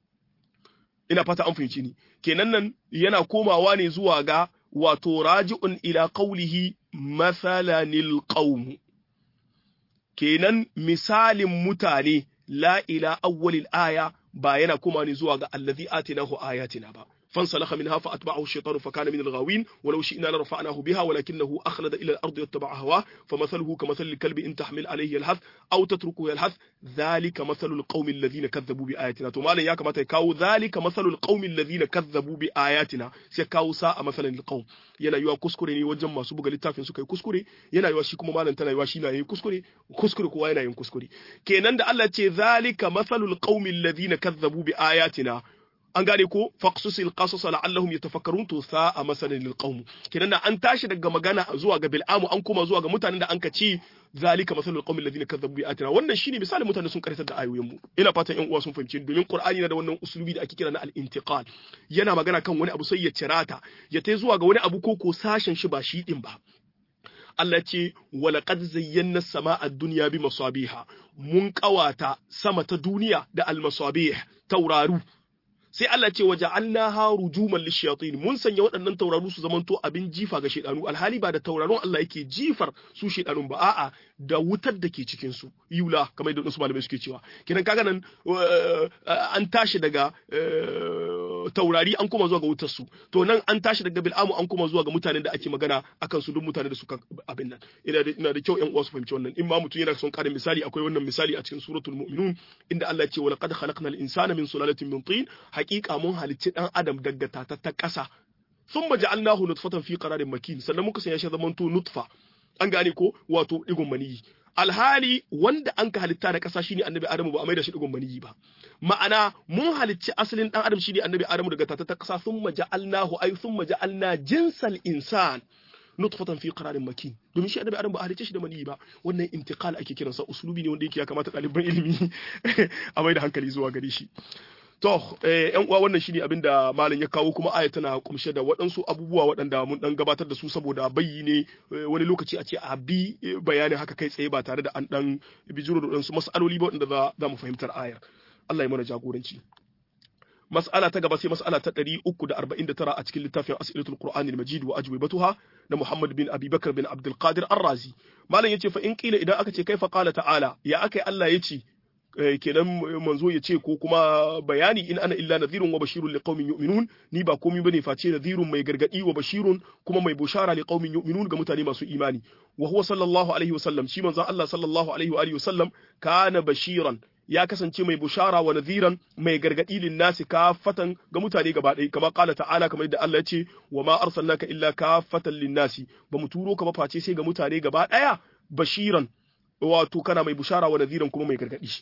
ina fata an fahimci ni kenan nan yana komawa ne zuwa ga wato raji'un ila qawlihi masalanil qawm kenan misalin mutane la ila awwalil aya ba yana kuma ne zuwa ga allazi atinahu ayatina ba فانسلخ منها فأتبعه الشيطان فكان من الغاوين ولو شئنا لرفعناه بها ولكنه أخلد إلى الأرض يتبع هواه فمثله كمثل الكلب إن تحمل عليه يلهث أو تتركه يلهث ذلك مثل القوم الذين كذبوا بآياتنا ثم قال يا كما تكاو ذلك مثل القوم الذين كذبوا بآياتنا سيكاو ساء مثلا القوم yana yiwa kuskure ne wajen masu buga littafin suka yi kuskure yana yiwa shi kuma malam tana yiwa shi na yi kuskure kuskure kowa yana yin kuskure kenan da Allah ce zalika mathalul qaumil ladina kazzabu bi ayatina an gane ko faqsusil qasas la'allahum yatafakkarun to sa'a masalan lil qaum kenan da an tashi daga magana zuwa ga bil'amu an koma zuwa ga mutanen da an ka ce zalika masalul qaumil ladina kazzabu bi atina wannan shine misalin mutanen sun karatar da ayoyin mu ina fatan ƴan uwa sun fahimci domin qur'ani na da wannan uslubi da ake kira na al-intiqal yana magana kan wani abu sai ya cirata ya tai zuwa ga wani abu ko ko sashen shi ba shi din ba Allah ce walaqad zayyana samaa ad-dunya bi masabiha mun kawata sama ta duniya da al-masabih tauraru sai Allah ce waje ha rujuman lishayatin mun sanya waɗannan tauraru su zamanto abin jifa ga shedanu alhali ba da tauraron Allah yake jifar su shedanun ba a'a da wutar da ke cikin su yula kamar yadda wasu malamai suke cewa kidan kaga nan an tashi daga taurari an koma zuwa ga wutar su to nan an tashi daga bil'amu an koma zuwa ga mutanen da ake magana akan su duk mutanen da suka abin nan ina da ina da kyau ƴan uwa su fahimci wannan in ma mutum yana son ƙarin misali akwai wannan misali a cikin suratul mu'minun inda Allah ya ce wa laqad khalaqnal insana min sulalatin min tin haƙiƙa mun halicci ɗan adam daga tatattar ƙasa sun maji alnahu nutfatan fi qararin makin sannan muka sanya shi zamanto nutfa an gane ko wato digon maniyi alhali wanda an ka halitta da ƙasa shine annabi adamu ba a mai da shi digon maniyi ba ma'ana mun halicci asalin ɗan adam shine annabi adamu daga tatattar ƙasa sun maji alnahu ay sun maji alna jinsal insan nutfatan fi qararin makin domin shi annabi adam ba a halice shi da maniyi ba wannan intiqal ake kiransa uslubi ne wanda yake ya kamata ɗaliban ilimi a mai da hankali zuwa gare shi To, ‘yan uwa wannan shine abin da malam ya kawo kuma aya tana kumshe da waɗansu abubuwa waɗanda mun ɗan gabatar da su saboda bayi ne wani lokaci a ce a bi bayanin haka kai tsaye ba tare da an ɗan bijiro da waɗansu mas'aloli ba waɗanda za mu fahimtar ayar. Allah ya mana jagoranci. Mas'ala ta gaba sai mas'ala ta ɗari uku da arba'in da tara a cikin littafin As'ilatul Qur'ani al-Majid wa Ajwibatuha na Muhammad bin Abi Bakar bin Abdul Qadir Ar-Razi. Malam yace fa in kila idan aka ce kai fa qala ta'ala ya akai Allah yace kenan manzo ya ce ko kuma bayani in ana illa nadhirun wa bashirun liqaumin yu'minun ni ba komai bane face nadhirun mai gargadi wa bashirun kuma mai bushara liqaumin yu'minun ga mutane masu imani wa huwa sallallahu alaihi wasallam shi manzon Allah sallallahu alaihi wa alihi wasallam kana bashiran ya kasance mai bushara wa nadhiran mai gargadi lin nasi kafatan ga mutane gaba ɗaya kama qala ta'ala kamar yadda Allah ya ce wa ma arsalnaka illa kafatan lin nasi ba mu turo ka ba face sai ga mutane gaba ɗaya bashiran wato kana mai bushara wa nadhiran kuma mai gargadi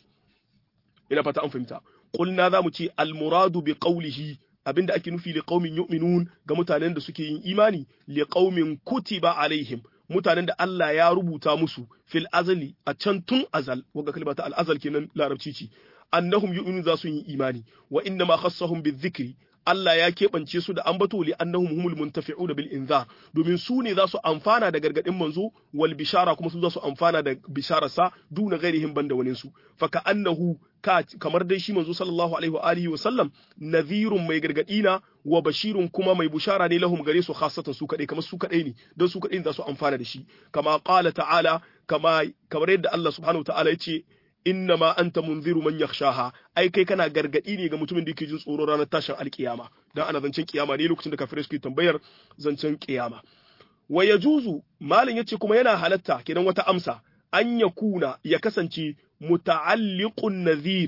ina fata an fahimta qulna zamu ce almuradu bi qawlihi abinda ake nufi li qaumin yu'minun ga mutanen da suke yin imani li qaumin kutiba alaihim mutanen da Allah ya rubuta musu fil azali a can tun azal waga kalma ta al azal kenan larabci ce annahum yu'minun za su yi imani wa inna ma khassahum bizikri Allah ya keɓance su da ambato li annahum humul muntafi'una bil inzar domin su ne za su amfana da gargadin manzo wal bishara kuma su za su amfana da bishararsa duna ghairihim banda wani su fa ka annahu ka kamar dai shi manzo sallallahu alaihi wa alihi wa sallam nadhirun mai gargadi na wa bashirun kuma mai bushara ne lahum gare su khassatan su kadai kamar su kadai ne don su kadai za su amfana da shi kama qala ta'ala kama kamar yadda Allah subhanahu wa ta'ala ya ce innama anta munziru man yakhshaha ai kai kana gargadi ne ga mutumin da yake jin tsoro ranar tashin alkiyama dan ana zancen kiyama ne lokacin da kafirai suke tambayar zancen kiyama wa yajuzu malin yace kuma yana halatta kenan wata amsa an yakuna ya kasance muta'alliqun nadhir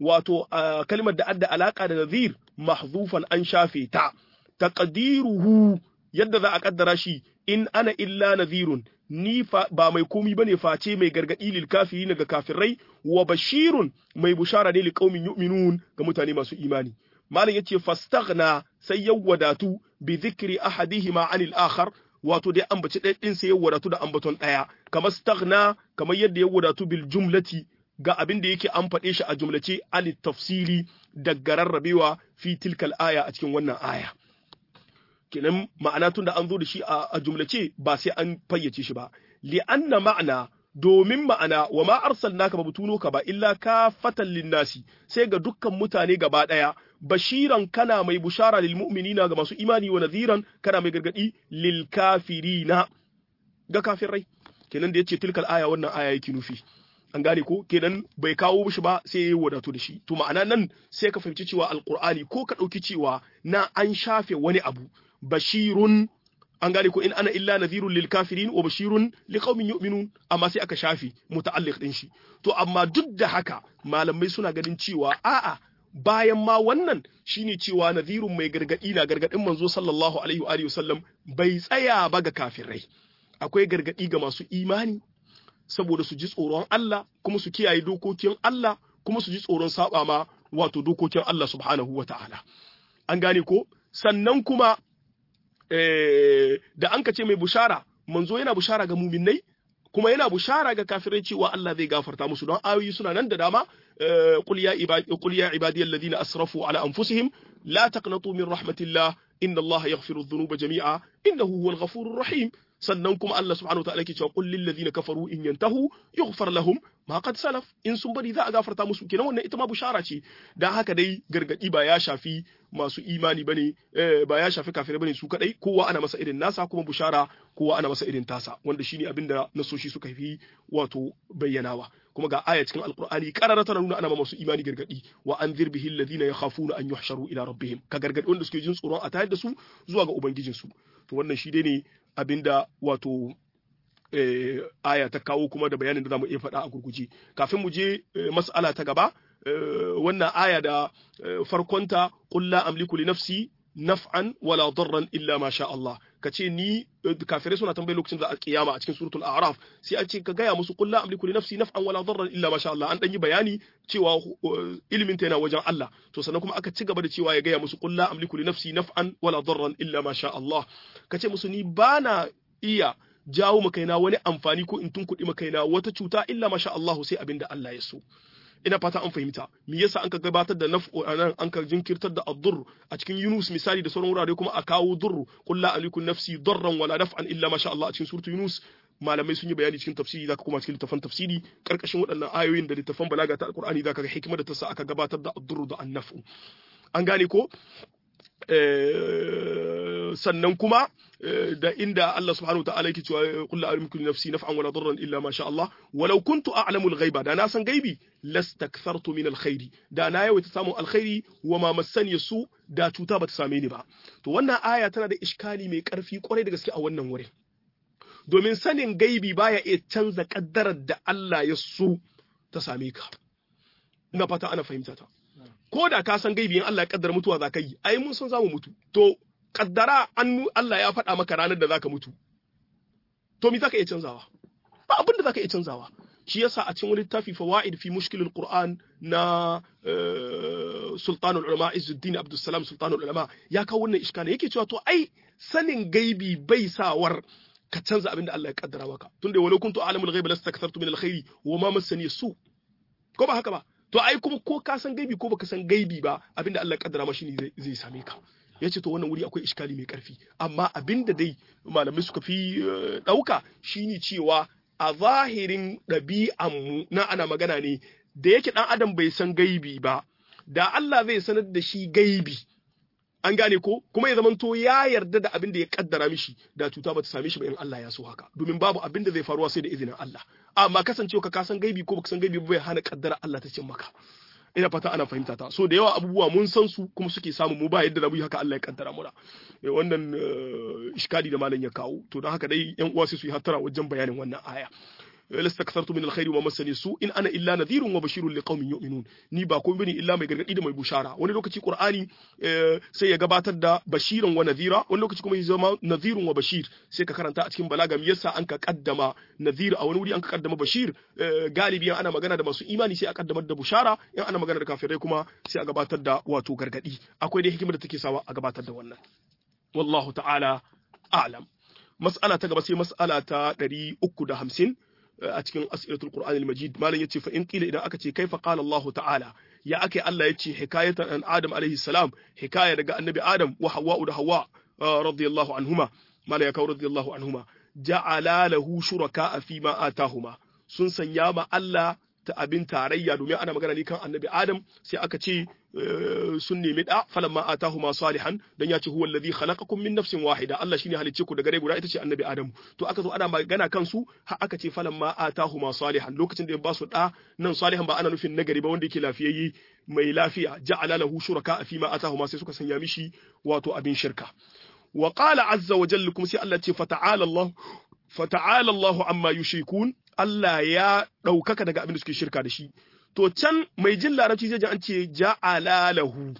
wato kalmar da adda alaka da nadhir mahzufan an shafe ta taqdiruhu yadda za a kaddara shi in ana illa nadhirun ni ba mai komi bane face mai gargadi lil kafirin ga kafirai wa bashirun mai bushara ne li qaumin yu'minun ga mutane masu imani malam yace fastaghna sai ya wadatu bi dhikri ahadihima anil akhar wato dai ambaci ɗaya ɗin sai ya wadatu da ambaton ɗaya kamar staghna kamar yadda ya wadatu bil jumlati ga abin da yake an faɗe shi a jumlace an tafsili daga rarrabewa fi tilkal aya a cikin wannan aya kenan ma'ana tun da an zo da shi a jumlace ba sai an fayyace shi ba li anna ma'ana domin ma'ana wa ma arsalnaka ba mutuno ka ba illa ka fatan linnasi sai ga dukkan mutane gaba daya bashiran kana mai bushara lil mu'minina ga masu imani wa nadhiran kana mai gargadi lil kafirina ga kafirai kenan da yace tilkal aya wannan aya yake nufi an gane ko kenan bai kawo shi ba sai ya wadatu da shi to ma'ana nan sai ka fahimci cewa alqur'ani ko ka dauki cewa na an shafe wani abu bashirun an gane ko in ana illa nadhirun lil kafirin wa bashirun liqaumin yu'minun amma sai aka shafi muta'alliq din shi to amma duk da haka malamai suna ganin cewa a'a bayan ma wannan shine cewa nadhirun mai gargadi na gargadin manzo sallallahu alaihi wa alihi wasallam bai tsaya ba ga kafirai akwai gargadi ga masu imani saboda su ji tsoron Allah kuma su kiyaye dokokin Allah kuma su ji tsoron saba ma wato dokokin Allah subhanahu wa ta'ala an gane ko sannan kuma da an ka ce mai bushara manzo yana bushara ga muminai kuma yana bushara ga kafirai cewa Allah zai gafarta musu don ayoyi suna nan da dama qul ya ibadi qul ya ibadiyal ladina asrafu ala anfusihim la taqnatu min rahmatillah inna Allah yaghfiru dhunuba jami'a innahu huwal ghafurur rahim sannan kuma Allah subhanahu wataala ke cewa qul lil ladina kafaru in yantahu yughfar lahum ma qad salaf in sun bari za a gafarta musu kenan wannan ita ma bushara ce dan haka dai gargadi ba ya shafi masu imani bane ba ya shafi kafirai bane su kadai kowa ana masa irin nasa kuma bushara kowa ana masa irin tasa wanda shine abinda nasoshi suka fi wato bayyanawa kuma ga aya cikin alqur'ani qarara tana nuna ana ma masu imani gargadi wa anzir bihi alladhina yakhafuna an yuhsharu ila rabbihim ka gargadi wanda suke jin tsoron a tayar da su zuwa ga ubangijinsu to wannan shi dai ne abinda wato aya ta kawo kuma da bayanin da zamu iya faɗa a gurguje kafin mu je mas'ala ta gaba wannan aya da farkonta qul la amliku li nafsi naf'an wala darran illa ma sha Allah kace ni kafirai suna tambaye lokacin da kiyama a cikin suratul a'raf sai a ce ka gaya musu qul la amliku li nafsi naf'an wala darran illa ma sha Allah an dan yi bayani cewa ilimin ta yana wajen Allah to sannan kuma aka ci gaba da cewa ya gaya musu qul la amliku li nafsi naf'an wala darran illa ma sha Allah kace musu ni bana iya jawo makaina wani amfani ko in tunkuɗi makaina wata cuta illa ma sha Allah sai abinda Allah ya so ina fata an fahimta me yasa an ka gabatar da naf'u anan an ka jinkirtar da ad-durr a cikin Yunus misali da sauran wurare kuma a kawo durr qul la aliku nafsi darran wala naf'an illa ma sha Allah a cikin suratu Yunus malamai sun yi bayani cikin tafsiri zaka kuma cikin littafan tafsiri karkashin waɗannan ayoyin da littafan balaga ta alqur'ani zaka ga hikimar da ta sa aka gabatar da ad-durr da an-naf'u an gane ko sannan kuma da inda Allah subhanahu wa ta'ala yake cewa qul la amliku li nafsi naf'an wala darran illa ma sha Allah walau kuntu a'lamu al-ghaiba da na san gaibi lastakthartu min al-khairi da na yawaita samun alkhairi wa ma massani su da cuta bata same ni ba to wannan aya tana da iskali mai karfi kwarai da gaske a wannan wurin domin sanin gaibi baya iya canza kaddarar da Allah ya so ta same ka ina fata ana fahimta ta ko da ka san gaibi in Allah ya kaddara mutuwa za ka yi ai mun san za mu mutu to kaddara an Allah ya faɗa maka ranar da za ka mutu to me za ka iya canzawa ba abin da za ka iya canzawa shi yasa a cikin wani littafi fawaid fi mushkilul qur'an na sultanul ulama izzuddin abdussalam sultanul ulama ya kawo wannan iskali yake cewa to ai sanin gaibi bai sawar ka canza abin da Allah ya kaddara maka tunda walau kuntu a'lamul ghaibi lastakthartu min alkhairi wa ma massani su ko ba haka ba to ai kuma ko ka san gaibi ko baka san gaibi ba abinda Allah ya kaddara mashi ne zai same ka yace to wannan wuri akwai iskali mai karfi amma abinda dai malamai suka fi dauka shine cewa a zahirin ɗabi'an mu na ana magana ne da yake dan adam bai san gaibi ba da Allah zai sanar da shi gaibi an gane ko kuma ya zamanto ya yarda da abin da ya kaddara mishi da cuta bata same shi ba in Allah ya so haka domin babu abin da zai faruwa sai da izinin Allah amma kasancewa ka san gaibi ko baka san gaibi bai hana kaddara Allah ta cin maka ina fata ana fahimta ta so da yawa abubuwa mun san su kuma suke samu mu ba yadda da mu haka Allah ya kaddara muna wannan iskadi da malam ya kawo to don haka dai yan uwa sai su yi hattara wajen bayanin wannan aya lastakthartu min alkhairi wa masani su in ana illa nadhirun wa bashirun liqaumin yu'minun ni ba komai bane illa mai gargadi da mai bushara wani lokaci qur'ani sai ya gabatar da bashiran wa nadhira wani lokaci kuma ya zama nadhirun wa bashir sai ka karanta a cikin balaga me yasa an ka kaddama nadhir a wani wuri an ka kaddama bashir galibi ana magana da masu imani sai a kaddamar da bushara in ana magana da kafirai kuma sai a gabatar da wato gargadi akwai dai hikimar da take sawa a gabatar da wannan wallahu ta'ala a'lam mas'ala ta gaba sai mas'ala ta 350 a cikin as'ilatul qur'an al-majid malam yace fa in qila idan aka ce kaifa qala Allah ta'ala ya ake Allah yace hikayatan an Adam alaihi salam hikaya daga annabi Adam wa Hawwa da Hawwa radiyallahu anhuma malam ya kawo radiyallahu anhuma ja'ala lahu shuraka fi ma atahuma sun sanya ma Allah ta abin tarayya domin ana magana ne kan annabi Adam sai aka ce sun nemi da falamma atahuma salihan dan ya ce huwa alladhi khalaqakum min nafsin wahida Allah shine halicce ku daga rai guda ita ce annabi Adam to aka zo ana magana kan su har aka ce falamma atahuma salihan lokacin da ya ba su da nan salihan ba ana nufin nagari ba wanda yake lafiyayye mai lafiya ja'ala lahu shuraka fi ma atahuma sai suka sanya mishi wato abin shirka wa qala azza wa jalla kuma sai Allah ce fata'ala Allah fata'ala Allah amma yushrikun Allah ya ɗaukaka daga abin da suke shirka da shi. To can mai jin larabci zai ji an ce ja'ala lahu.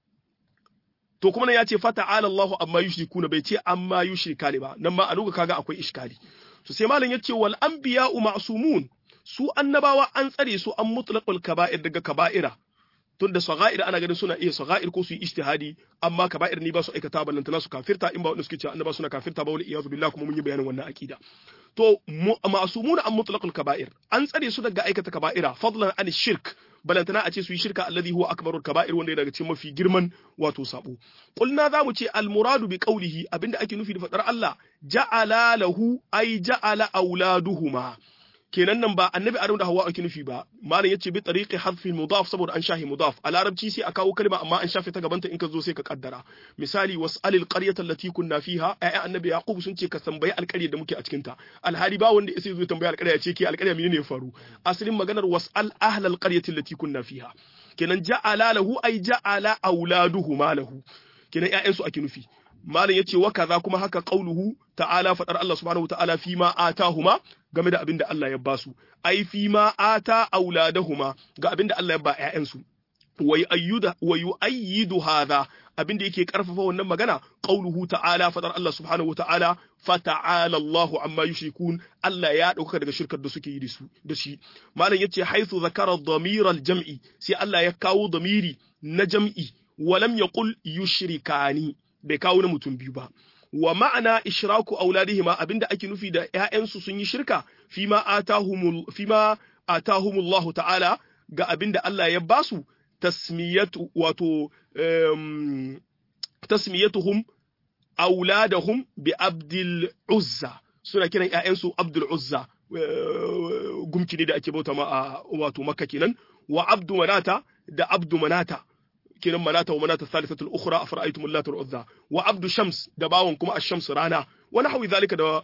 To kuma nan ya ce fata'ala Allahu amma yushrikuna bai ce amma yushrika ne ba. Nan ma a luga kaga akwai iskali. To sai malam ya ce wal anbiya'u ma'sumun su annabawa an tsare su an mutlaqul kaba'ir daga kaba'ira. tun da saga'ir ana ganin suna iya saga'ir ko su yi ijtihadi amma kaba'ir ni ba su aikata ballantana su kafirta in ba wanda suke cewa annaba suna kafirta ba wal iyazu billah kuma mun yi bayanin wannan akida to ma'sumuna an mutlaqul kaba'ir an tsare su daga aikata kaba'ira fadlan an shirk balantana a ce su yi shirka alladhi huwa akbarul kaba'ir wanda daga cikin mafi girman wato sabo qulna za mu ce al muradu bi qawlihi abinda ake nufi da fadar Allah ja'ala lahu ay ja'ala auladuhuma kenan nan ba annabi adam da hawa ake nufi ba malam yace bi tariqi hadfi mudaf saboda an shahi mudaf a larabci sai a kawo kalma amma an shafe ta gabanta in ka zo sai ka kaddara misali was'alil qaryata allati kunna fiha ai annabi yaqub sun ce ka tambayi alƙarya da muke a cikin ta alhali ba wanda sai zo tambaya alƙarya ce ke alƙarya menene ya faru asalin maganar was'al ahlal qaryati allati kunna fiha kenan ja'ala lahu ai ja'ala auladuhu malahu kenan ƴaƴansu ake nufi malam yace wa kaza kuma haka qauluhu ta'ala fadar Allah subhanahu ta'ala fi ma atahuma game da abin da Allah ya ba su ai fi ma ata auladahuma ga abin da Allah ya ba ƴaƴansu wa ayyuda wa yu'ayyidu hadha abin da yake karfafa wannan magana qauluhu ta'ala fadar Allah subhanahu ta'ala fata'ala Allahu amma yushrikun Allah ya dauka daga shirkar da suke yi da su da shi malam yace haythu zakara dhamir al-jam'i sai Allah ya kawo damiri na jam'i walam yaqul yushrikani bai kawo na mutum biyu ba wa ma'ana ishraku auladihima abinda ake nufi da ƴaƴansu sun yi shirka fima atahumul fima atahumullah ta'ala ga abinda Allah ya basu tasmiyatu wato um, tasmiyatuhum auladahum bi abdul uzza suna kiran ƴaƴansu abdul uzza gumki ne da ake bauta ma a wato makka kenan wa abdu manata da abdu manata kenan manata wa manata thalithatul ukhra afara'aytum allata wal uzza wa abdu shams da bawon kuma ash-shams rana wa nahwi zalika da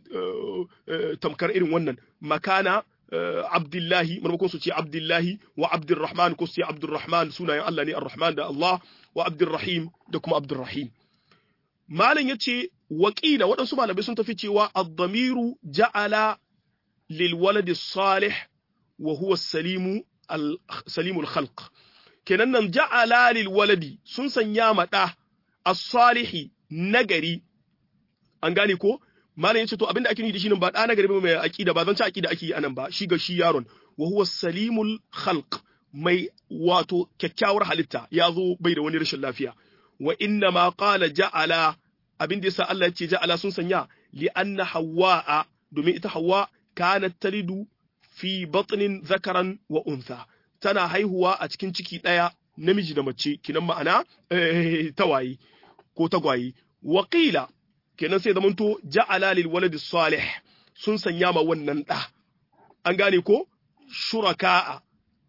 tamkar irin wannan makana abdullahi maimakon su ce abdullahi wa abdurrahman ko su ce abdurrahman sunayen Allah ne arrahman da Allah wa abdurrahim da kuma abdurrahim malam yace waqila waɗansu malamai sun tafi cewa ad-damiru ja'ala lil waladi salih wa huwa salimu al-salimul khalq kenan nan ja'ala lil waladi sun sanya ma da as-salihi nagari an gane ko malam yace to abinda ake nufi da shi nan ba da nagari ba mai aqida ba zan ci aqida ake yi anan ba shi ga shi yaron wa huwa salimul khalq mai wato kyakkyawar halitta ya zo bai da wani rashin lafiya wa inna ma qala ja'ala abin da yasa Allah ya ce ja'ala sun sanya li anna hawwa'a domin ita hawwa kanat talidu fi batnin zakaran wa untha tana haihuwa a cikin ciki ɗaya namiji da mace kinan ma'ana tawaye ko tagwaye waƙila kenan sai zamanto ja'ala lil waladi salih sun sanya ma wannan ɗa an gane ko shuraka'a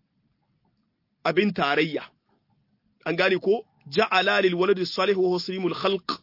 abin tarayya an gane ko ja'ala lil waladi salih wa huwa salimul khalq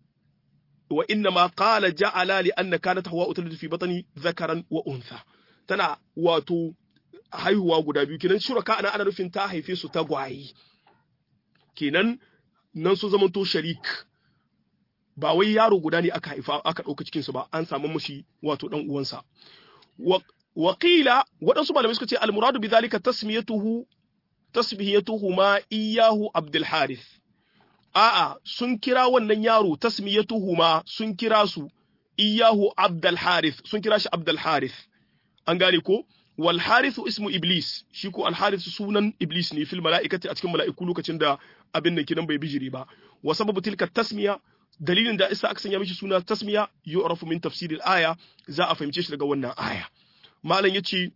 wa inna ma qala ja'ala li anna kanat hawa talidu fi batni zakaran wa untha tana wato haihuwa guda biyu kenan shuraka ana ana nufin ta haife su tagwaye kenan nan su zamanto sharik ba wai yaro guda ne aka haifa aka ɗauka cikinsu ba an samu mushi wato ɗan uwansa Wakila waɗansu malamai suka ce almuradu bi zalika tasmiyatuhu tasmiyatuhu ma iyahu Abdul Harith. A'a sun kira wannan yaro tasmiyatuhu ma sun kira su iyahu Abdul Harith sun kira shi Abdul Harith. An gane ko? Wal Harithu ismu Iblis shi ko al Harith sunan Iblis ne fil mala'ikati a cikin mala'iku lokacin da abin nan kinan bai bijire ba. Wa sababu tilka tasmiya dalilin da isa aka sanya mishi suna tasmiya yu'rafu min tafsiril aya za a fahimce shi daga wannan aya. malam ya ce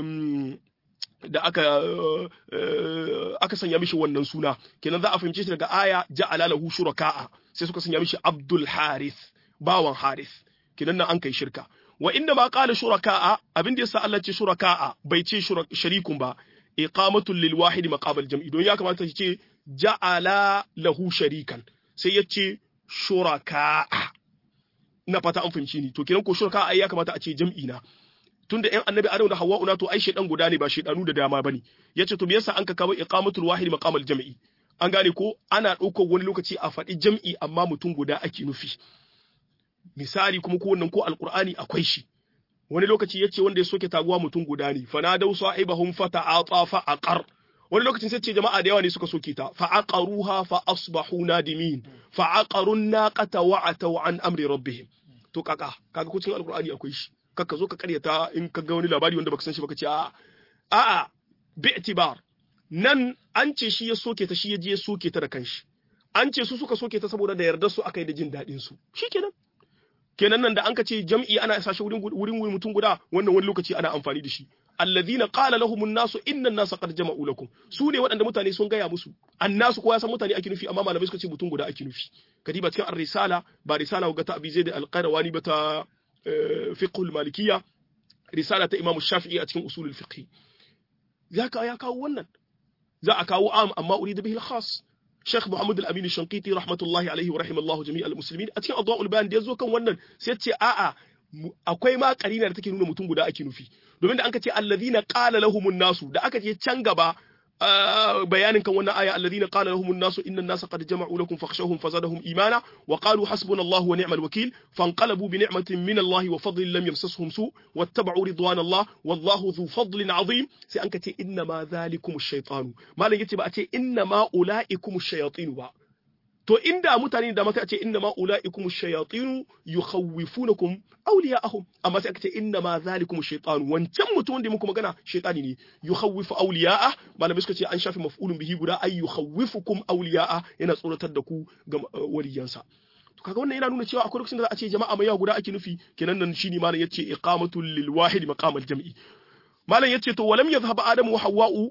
da aka aka sanya mishi wannan suna kenan za a fahimce shi daga aya ja'ala lahu shuraka'a sai suka sanya mishi Abdul Harith bawan Harith kenan nan an kai shirka wa inda ma qala shuraka'a abin da yasa Allah ce shuraka'a bai ce sharikun ba iqamatul lil wahid maqabal jam'i don ya kamata ya ce ja'ala lahu sharikan sai ya ce shuraka'a na fata an fahimci ni to kenan ko shuraka'a ya kamata a ce jam'i na tunda ƴan annabi Adamu da Hawwa'u na to ai shedan guda ne ba shedanu da dama bane yace to me yasa an ka kawo iqamatul wahid maqamal jam'i an gane ko ana ɗaukar wani lokaci a faɗi jam'i amma mutum guda ake nufi misali kuma ko wannan ko alqur'ani akwai shi wani lokaci yace wanda ya soke taguwa mutum guda ne fanadau sa'ibahum fata'ata fa aqar wani lokacin sai ce jama'a da yawa ne suka soke ta fa aqaruha fa asbahu nadimin fa aqarun naqata wa ataw an amri rabbihim to kaka kaga ko cikin alqur'ani akwai shi kaka zo ka karyata in ka ga wani labari wanda baka san shi baka ce a'a a'a bi'tibar nan an ce shi ya soke ta shi ya je ya soke ta da kanshi an ce su suka soke ta saboda da yardar su aka yi da jin daɗin su shikenan kenan nan da an ka ce jam'i ana sa shi wurin wurin mutum guda wannan wani lokaci ana amfani da shi alladhina qala lahumun nasu inna an-nasa qad jama'u lakum su ne waɗanda mutane sun gaya musu annasu ko ya san mutane ake nufi amma malamai suka ce mutum guda ake nufi kadiba cikin ar-risala ba risala ga ta abi zaid al-qayrawani ba ta fiqh al-malikiyya risala ta imam shafi'i a cikin usul al-fiqh ya ka ya kawo wannan za a kawo am amma urida bihi al-khas Sheikh Muhammad Al-Amin Shankiti rahmatullahi alaihi wa rahimallahu jami'al muslimin a cikin Adwa'ul Bayan da yazo kan wannan sai ce a'a akwai ma karina da take nuna mutum guda ake nufi domin da an ka ce allazina qala lahumun nasu da aka je can gaba bayanin kan wannan aya alladhina qala lahumun nasu inna an-nasa qad jama'u lakum fakhshawhum fazadahum imana wa qalu hasbunallahu wa ni'mal wakeel fanqalabu bi ni'matin min Allah wa fadlin lam yamsashum su wattaba'u ridwanallah wallahu dhu fadlin 'azim sai an kace inna ma dhalikum ash-shaytanu malam yace ba a ce inna ma ulaikum ash-shayatin ba to inda mutane da mata ce inna ma ulaikum ash-shayatin yukhawifunakum awliya'ahum amma sai aka ce inna ma zalikum ash-shaytan wancan mutum da muku magana shaytani ne yukhawifu awliya'a malamai suka ce an shafi maf'ulun bihi guda ay yukhawifukum awliya'a yana tsoratar da ku ga waliyansa to kaga wannan yana nuna cewa akwai lokacin da za a ce jama'a mai yawa guda ake nufi kenan nan shine malam yace iqamatul lil wahid maqam al-jam'i malam yace to walam yadhhab adamu wa hawwa'u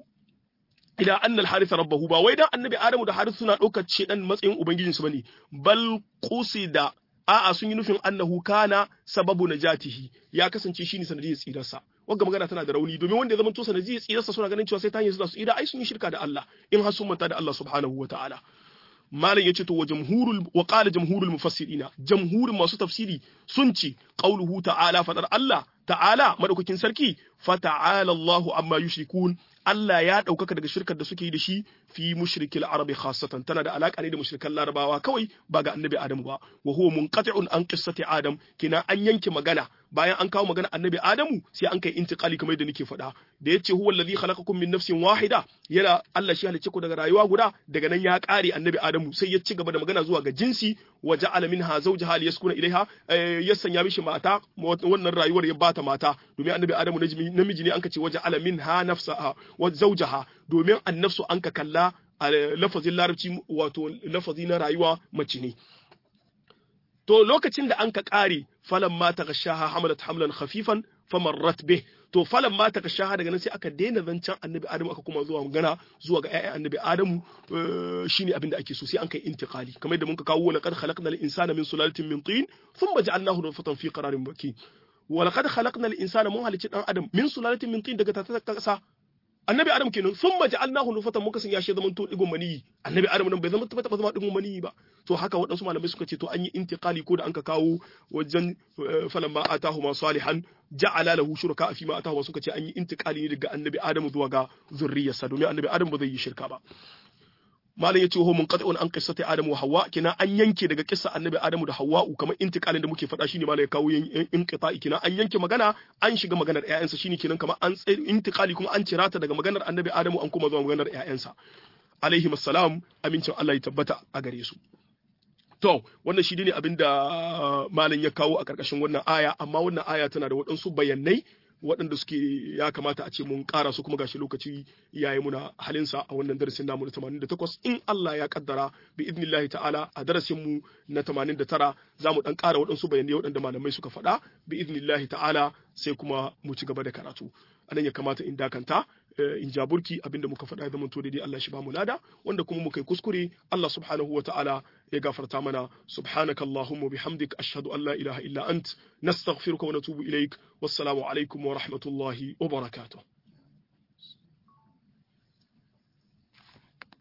ila anna al-harith rabbahu ba wai dan annabi adamu da harith suna daukar shedan matsayin ubangijinsu bane bal qusida a'a sun yi nufin annahu kana sababu najatihi ya kasance shine sanadiyar tsirarsa wagga magana tana da rauni domin wanda ya zama to sanadiyar tsirarsa suna ganin cewa sai ta hanyar su tsira ai sun yi shirka da Allah in har sun manta da Allah subhanahu wataala malam yace to wa jamhurul wa qala jamhurul mufassirina jamhurin masu tafsiri sun ce qauluhu ta'ala fadar Allah ta'ala madaukakin sarki fa ta'ala Allahu amma yushrikun Allah ya ɗaukaka daga shirkar da suke yi da shi fi mushrikil arabi khassatan tana da alaka ne da mushrikan larabawa kawai ba ga annabi adamu ba wa huwa munqati'un an qissati adam kina an yanke magana bayan an kawo magana annabi adamu sai an kai intiqali kamar yadda nake faɗa da yace huwa allazi khalaqakum min nafsin wahida yana Allah shi halicce ku daga rayuwa guda daga nan ya ƙare annabi adamu sai ya ci gaba da magana zuwa ga jinsi wa ja'ala minha zawjaha liyaskuna ilaiha ya sanya mishi mata wannan rayuwar ya bata mata domin annabi adamu namiji ne an ka ce wa ja'ala minha nafsaha wa zawjaha domin annafsu an ka kalla a lafazin larabci wato lafazi na rayuwa mace ne to lokacin da an ka kare falan ma ta gashaha hamalat hamlan khafifan famarrat bih to falan ma ta gashaha daga nan sai aka daina zancen annabi adamu aka kuma zuwa magana zuwa ga ƴaƴan annabi adamu shine abin da ake so sai an kai intiqali kamar yadda muka kawo laqad khalaqnal insana min sulalatin min tin thumma ja'alnahu nutfatan fi qararin makin wa laqad khalaqnal insana mun halicci dan adam min sulalatin min tin daga tatar kasa annabi adam kenan sun maji alnahu nufatan muka sanya shi zaman to digon maniyi annabi adam nan bai zama tabbata ba zama digon maniyi ba to haka waɗansu malamai suka ce to an yi intiqali ko da an ka kawo wajen falamma atahuma salihan ja'ala lahu shuraka fi ma atahuma suka ce an yi intiqali ne daga annabi adam zuwa ga zurriyarsa domin annabi adam ba zai yi shirka ba malam yace ho munqati'un an qissati adam wa hawa kina an yanke daga kissa annabi adamu da hawwa kamar intiqalin da muke faɗa shine malam ya kawo inqita'i kina an yanke magana an shiga maganar ƴaƴansa shine kinan kamar an tsaye intiqali kuma an cirata daga maganar annabi adamu an kuma zuwa maganar ƴaƴansa alaihi assalam amincin Allah ya tabbata a gare su To, wannan shi ne abin da malam ya kawo a ƙarƙashin wannan aya, amma wannan aya tana da waɗansu bayanai waɗanda suke ya kamata a ce mun ƙara su kuma gashi lokaci ya yi muna halinsa a wannan darasin namu na 88 in Allah ya kaddara bi idnillahi ta'ala a darasin mu na 89 za mu ɗan ƙara waɗansu bayanai waɗanda malamai suka faɗa bi idnillahi ta'ala sai kuma mu ci gaba da karatu. anan ya kamata in dakanta in jaburki abinda muka faɗa zaman to daidai Allah shi ba mu lada wanda kuma muka yi kuskure Allah subhanahu wataala ya gafarta mana subhanaka allahumma bihamdik ashhadu an la ilaha illa ant nastaghfiruka wa natubu ilaik wassalamu alaikum wa rahmatullahi wa barakatuh